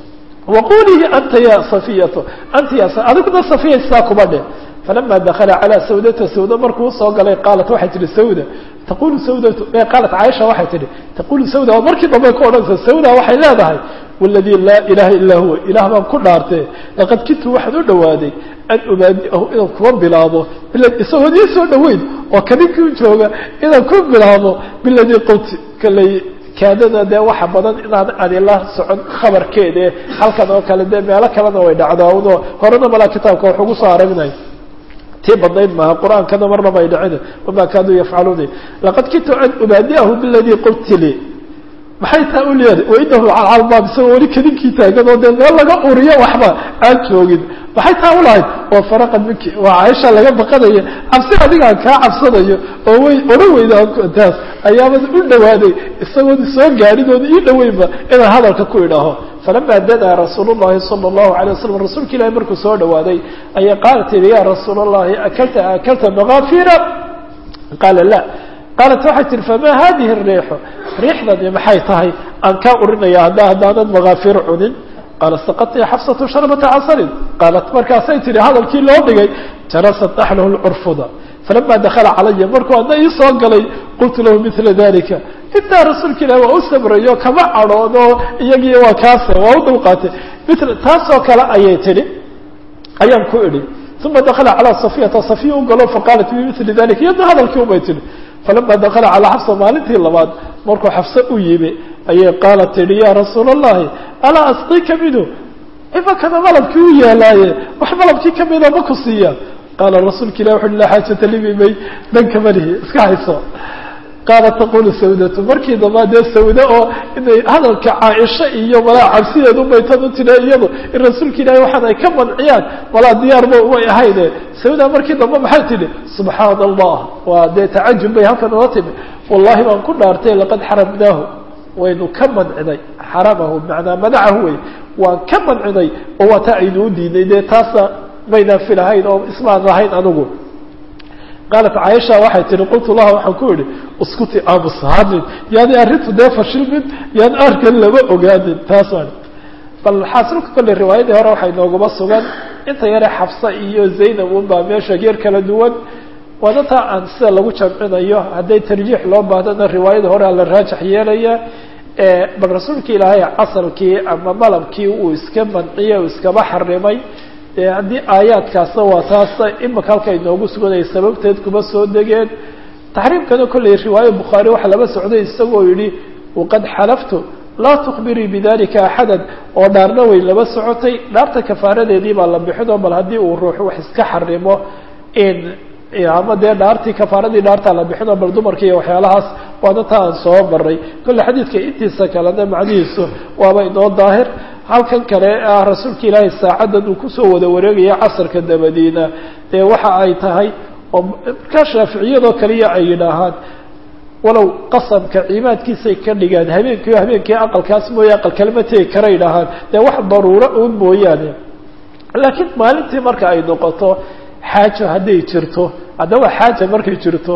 waqulii anta ya safiyatu anta ya adiguna safiya sidaa kuma dheh falama dakala calى sawdata sawda markuu usoo galay qaalat waxay tihi sawda taqulu sawdatu qaalat caaisha waxay tihi taqulu sawda oo markii dambe ku odhanaysa sawda waxay leedahay waladii laa ilaha ilaa huwa ilaah baan ku dhaartee laqad kintu waxaan u dhawaaday an ubaadiahu inaan kuwa bilaabo isagoo ii soo dhaweyn oo kaninkii jooga inaan ku bilaabo biladii qulti kaley kaadada dee waxa badan inaan adila socon khabarkeede halkan oo kale dee meelo kalena way dhacdaa uno horena malaa kitaabka wax ugu soo aragnay tii badnayd maaha qur-aankana marna bay dhicin wama kaanuu yafcaluuni laqad kintu an ubaadiahu biladii qulti lii maxay taa u leedahay wainahu calcalbaab isagoo weli kadinkii taagan oo dee meel laga uriyo waxba aan joogin maxay taa ulahayd oo faraqan minki waa caaisha laga baqanaya cabsi adigaan kaa cabsanayo oo way odhan weyda taas ayaabad u dhawaaday isagoon soo gaadhin oon ii dhaweynba inaan hadalka ku idhaaho falama dadaa rasuul llahi sala allahu alay wasalam rasuulka ilahi markuu soo dhawaaday ayay qaalat tihi ya rasuul allahi akalta akalta makafira qaala la qaalat waxay tihi fama hadihi الriixu riixdani maxay tahay aan kaa urinaya hadda haddaanan makaafir cunin qaala saqati xafsatu sharbata casarin qaalat markaasay tihi hadalkii loo dhigay jarasat naxlahu lcurfuda falama dakala calaya markuu adna ii soo galay qultu lahu mila dalika intaa rasuulka ilahi waa u sabrayo kama cadhoono iyagii waa kaase waa u dulqaatay mil taasoo kale ayay tihi ayaan ku idhi uma dakala calaa safiyata safiya u galo faqaalat bimili dalika iyadna hadalkii ubay tihi falama dakala calaa xafsa maalintii labaad markuu xafse u yimi ayay qaalat tihi ya rasuula allahi alaa asqika minhu imakana malabkii u yaalaaye wax malabkii kamida ma ku siiya qaala rasuulka ilah wuxu laa xaajata libimay dhanka malihi iska hayso qaalat taqulu sawdatu markii damba dee sawda oo inay hadalka caaisha iyo malaa cabsideedu baytan u tidha iyadu in rasuulka ilaahi waxaan ay ka manciyaan malaa diyaarba way ahayde sawda markii dambe maxay tidhi subxaana allah waa dee tacajub bay halkan ola timi wallahi baan ku dhaartay laqad xaramnaahu waynu ka mancinay xaramahu macnaa madacahu wey waan ka mancinay oo waa taa aynu u diinay dee taasna maynaan filahayn oo ismaan lahayn anigu qaalat caaisha waxay tihi qultu laha waxaan ku idhi iskuti aamus hadlin yaani arrintu dee fashilmin yaan arkan lama ogaanin taas aan bal xaasilka kolley riwaayadii hore waxay nooguma sugan inta yare xabsa iyo zaynab unbaa meesha geer kala duwan waana taa aan sida lagu jamcinayo hadday tarjiix loo baahdana riwaayada hore la raajax yeelaya bal rasuulka ilaahay casalkii ama malabkii uu iska manciyey uu iskaba xarimay haddii aayaadkaasna waa taasa imika halka inoogu suganaya sababteed kuma soo degeen taxriimkana kolley riwaaye bukhaari waxaa laba socday isagoo yihi waqad xalaftu laa tukbirii bidalika axada oo dhaarna way laba socotay dhaarta kafaaradeedii baa la bixinoo bal haddii uu ruux wax iska xarimo in ama dee dhaartii kafaaradii dhaartaa la bixinoo bal dumarka iyo waxyaalahaas waana taa aan soo maray kolle xadiidka intiisa kalena macnihiisu waaba inoo daahir halkan kale ah rasuulka ilaahay saacaddan uu kusoo wada wareegaya casarka dabadiina dee waxa ay tahay oo markaa shaaficiyadoo kaliya ay yidhaahaan walow qasamka ciimaadkiisay ka dhigaan habeenkii habeenkii aqalkaas mooye aqal kalema tegi kara yidhaahaan dee wax daruuro uun mooyaane laakiin maalintii marka ay noqoto xaajo hadday jirto haddaba xaaja markay jirto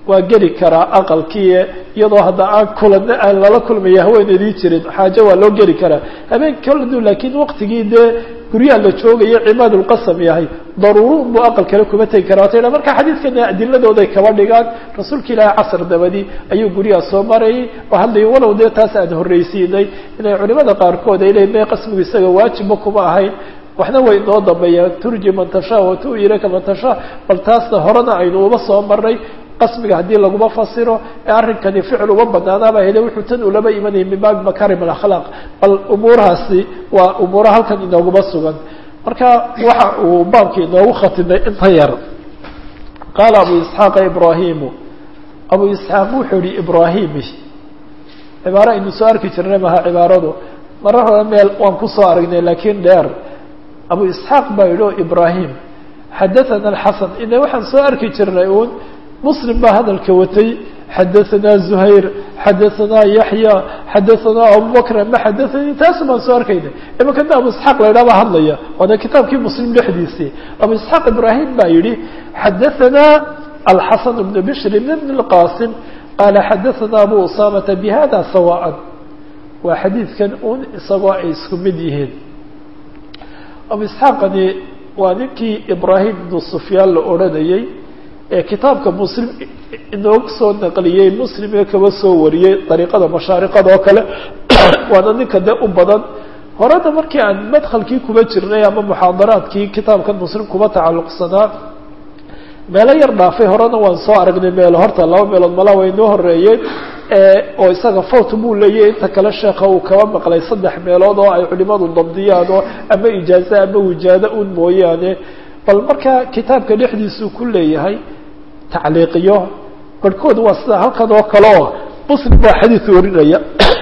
waa geli karaa aqalkii iyadoo hadda aan kulan aan lala kulmaya haweeneydii jirin xaajo waa loo geli karaa habeen kaladu laakiin waktigii dee guryaha la joogayo cimaadulqasam yahay daruuro unbuu aqal kale kuma tegi karaa wata marka xadiidkana adiladooday kaba dhigaan rasuulka ilaahi casr dabadi ayuu guryaha soo marayay oo hadlay walow dee taas aan horreysiinay inay culimada qaarkood ay leeyiin me qasmigu isaga waajibba kuma ahayn waxna way inoo dambeeyaan turji man tashaa wa tu ilaka man tashaa bal taasna horena aynu uba soo marnay qasmiga haddii laguma fasiro ee arrinkani ficil uma banaanaaba hele wuxuu tan ulaba imanayay min baabi makarim alakhlaaq bal umuurahaasi waa umuura halkan inooguma sugan marka waxa uu baabkii inoogu khatimay inta yar qaala abu isxaaqa ibraahimu abu isxaaq wuxuu yihi ibrahimi cibaaro aynu soo arki jirnay maha cibaaradu marar hore meel waan kusoo aragnay laakiin dheer abu isxaaq baa yidhi o ibrahim xadathana alxasan ine waxaan soo arki jirnay uun muslim baa hadalka watay xadahanaa zuhayr xadahanaa yaxya xadahanaa abubakr ama xadathanii taasu baan soo arkayna imankana abu isxaaq la ydhaha baa hadlaya waana kitaabkii muslim dhexdiisii abu isxaaq ibrahim baa yihi xadahanaa alxasan bn bishr bn bn اlqasim qaala xadahanaa abu usamata bihada sawaan waa xadiidkan un isagoo ay isku mid yihiin abu isxaaqani waa ninkii ibrahim ibnu sufyaan la odhanayey ee kitaabka muslim inooga soo naqliyey muslim ee kaba soo wariyey dariiqada mashaariqada oo kale waana ninka dee u badan horena markii aan madkhalkii kuba jirnay ama muxaadaraadkii kitaabkan muslim kuba tacalluqsanaa meelo yar dhaafay horena waan soo aragnay meelo horta laba meelood malaa way inoo horeeyeen oo isaga fawt buu leeyahy inta kale sheeka uu kaba maqlay saddex meelood oo ay culimadu dabdiyaan oo ama ijaaze ama wijaado un mooyaane bal marka kitaabka dhexdiisuu ku leeyahay tacliiqiyo barhkood waa sida halkan oo kale oo muslim baa xadiid warinaya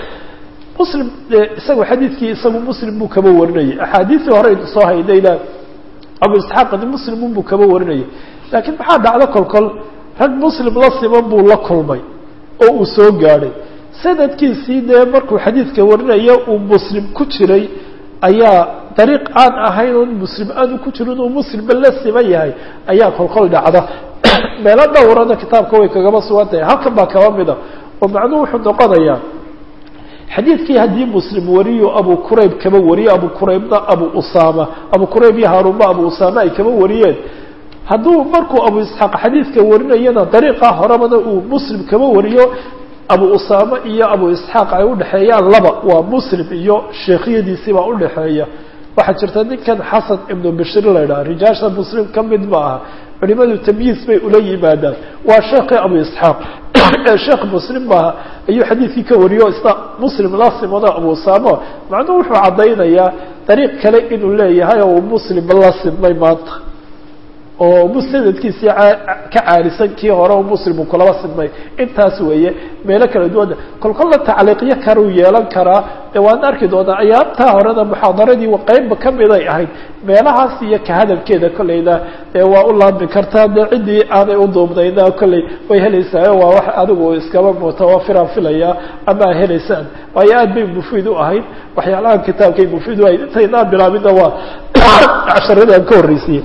muslim isagu xadiidkii isagu muslim buu kaba warinayay axaadiisii hore aynu soo haynayna abu isxaaqani muslim unbuu kaba warinayay laakiin maxaa dhacdo kolkol rag muslim la siman buu la kulmay oo uu soo gaadhay sanadkiisii dee markuu xadiidka warinaya uu muslim ku jiray ayaa dariiq aan ahayn oon muslim aanu ku jirin uu muslimba la siman yahay ayaa kolkol dhacda meelo dhowrana kitaabka way kagaba sugan tahay halkan baa kaba mida oo macnuhu wuxuu noqonayaa xadiidkii haddii muslim wariyo abu qurayb kaba wariyo abu quraybna abu usaama abu qurayb iyo haarunba abu usaama ay kaba wariyeen hadduu markuu abu isxaaq xadiidka warinayana dariiqa horebana uu muslim kaba wariyo abu usaama iyo abu isxaaq ay udhexeeyaan laba waa muslim iyo sheekhyadiisiibaa udhexeeya waxaa jirta ninkan xasan ibnu bishir la ydhaha rijaasha muslim ka mid ma aha culimadu tamyiis bay ula yimaadaan waa sheekii abu isxaaq ee sheekh muslim maaha ayuu xadiidkii ka wariyo isna muslim la simano abu usaamo macnuhu wuxuu caddaynayaa dariiq kale inuu leeyahay oo uu muslim la simnay maanta oo musanadkiisii ka caalisan kii hore oo muslimu kulaba sidmay intaas weeye meelo kala duwana kolkolla tacliiqyo karuu yeelan karaa ee waan arki doonaa ayaabtaa horena muxaadaradii qeybba kamiday ahayd meelahaas iyo ka hadalkeeda kolleyna ee waa u laami kartaa dee ciddii aanay uduubnayna kolley way helaysaa waa wax adigu iskaba mutawafiraan filaya ama a helaysaan waayo aad bay mufiid u ahayd waxyaalahan kitaabkay mufiid u ahayd intaynaan bilaabinna waa casharadaan ka horreysiyey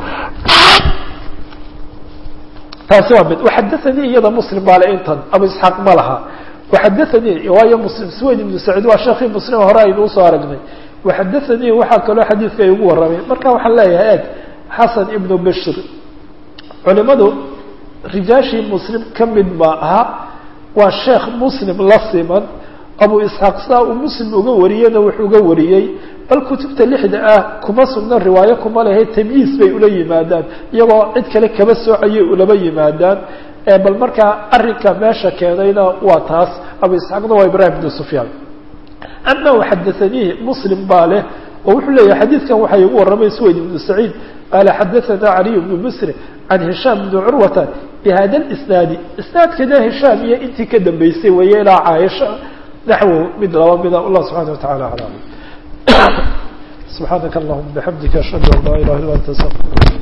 taasi waa mid waxadaanii iyada muslim baa le intan abu isxaaq ma laha waxadaanii waayo muslim sweyd ibnu saciid waa sheekii muslim hore aynu usoo aragnay waxadaanii waxaa kaloo xadiidka ay ugu warramay marka waxaan leeyahay eg xasan ibnu bishir culimadu rijaashii muslim ka mid ma aha waa sheekh muslim la siman abu isxaaq saa uu muslim uga wariyena wuxuu uga wariyey bal kutubta lixda ah kuma sugna riwaayo kuma lehe tamyiis bay ula yimaadaan iyagoo cid kale kaba soocayay ulaba yimaadaan bal markaa arrinka meesha keenayna waa taas abu isxaaqna waa ibrahim bnu sufyaan ama waxadaanihi muslim baa leh oo wuxuu leeyahay xadiidkan waxaa igu warramay sweyd ibnu saciid qaala xadaana caliy bnu musri can hishaam bni curwata bihada lisnaadi isnaadkana hishaam iyo intii ka dambeysay weeye ilaa caaisha naxwo mid laba mida allah subxana wa tacala aclam سبحانك اللهم بحمدك أشهد أن لا إله إلا أنت أستغفرك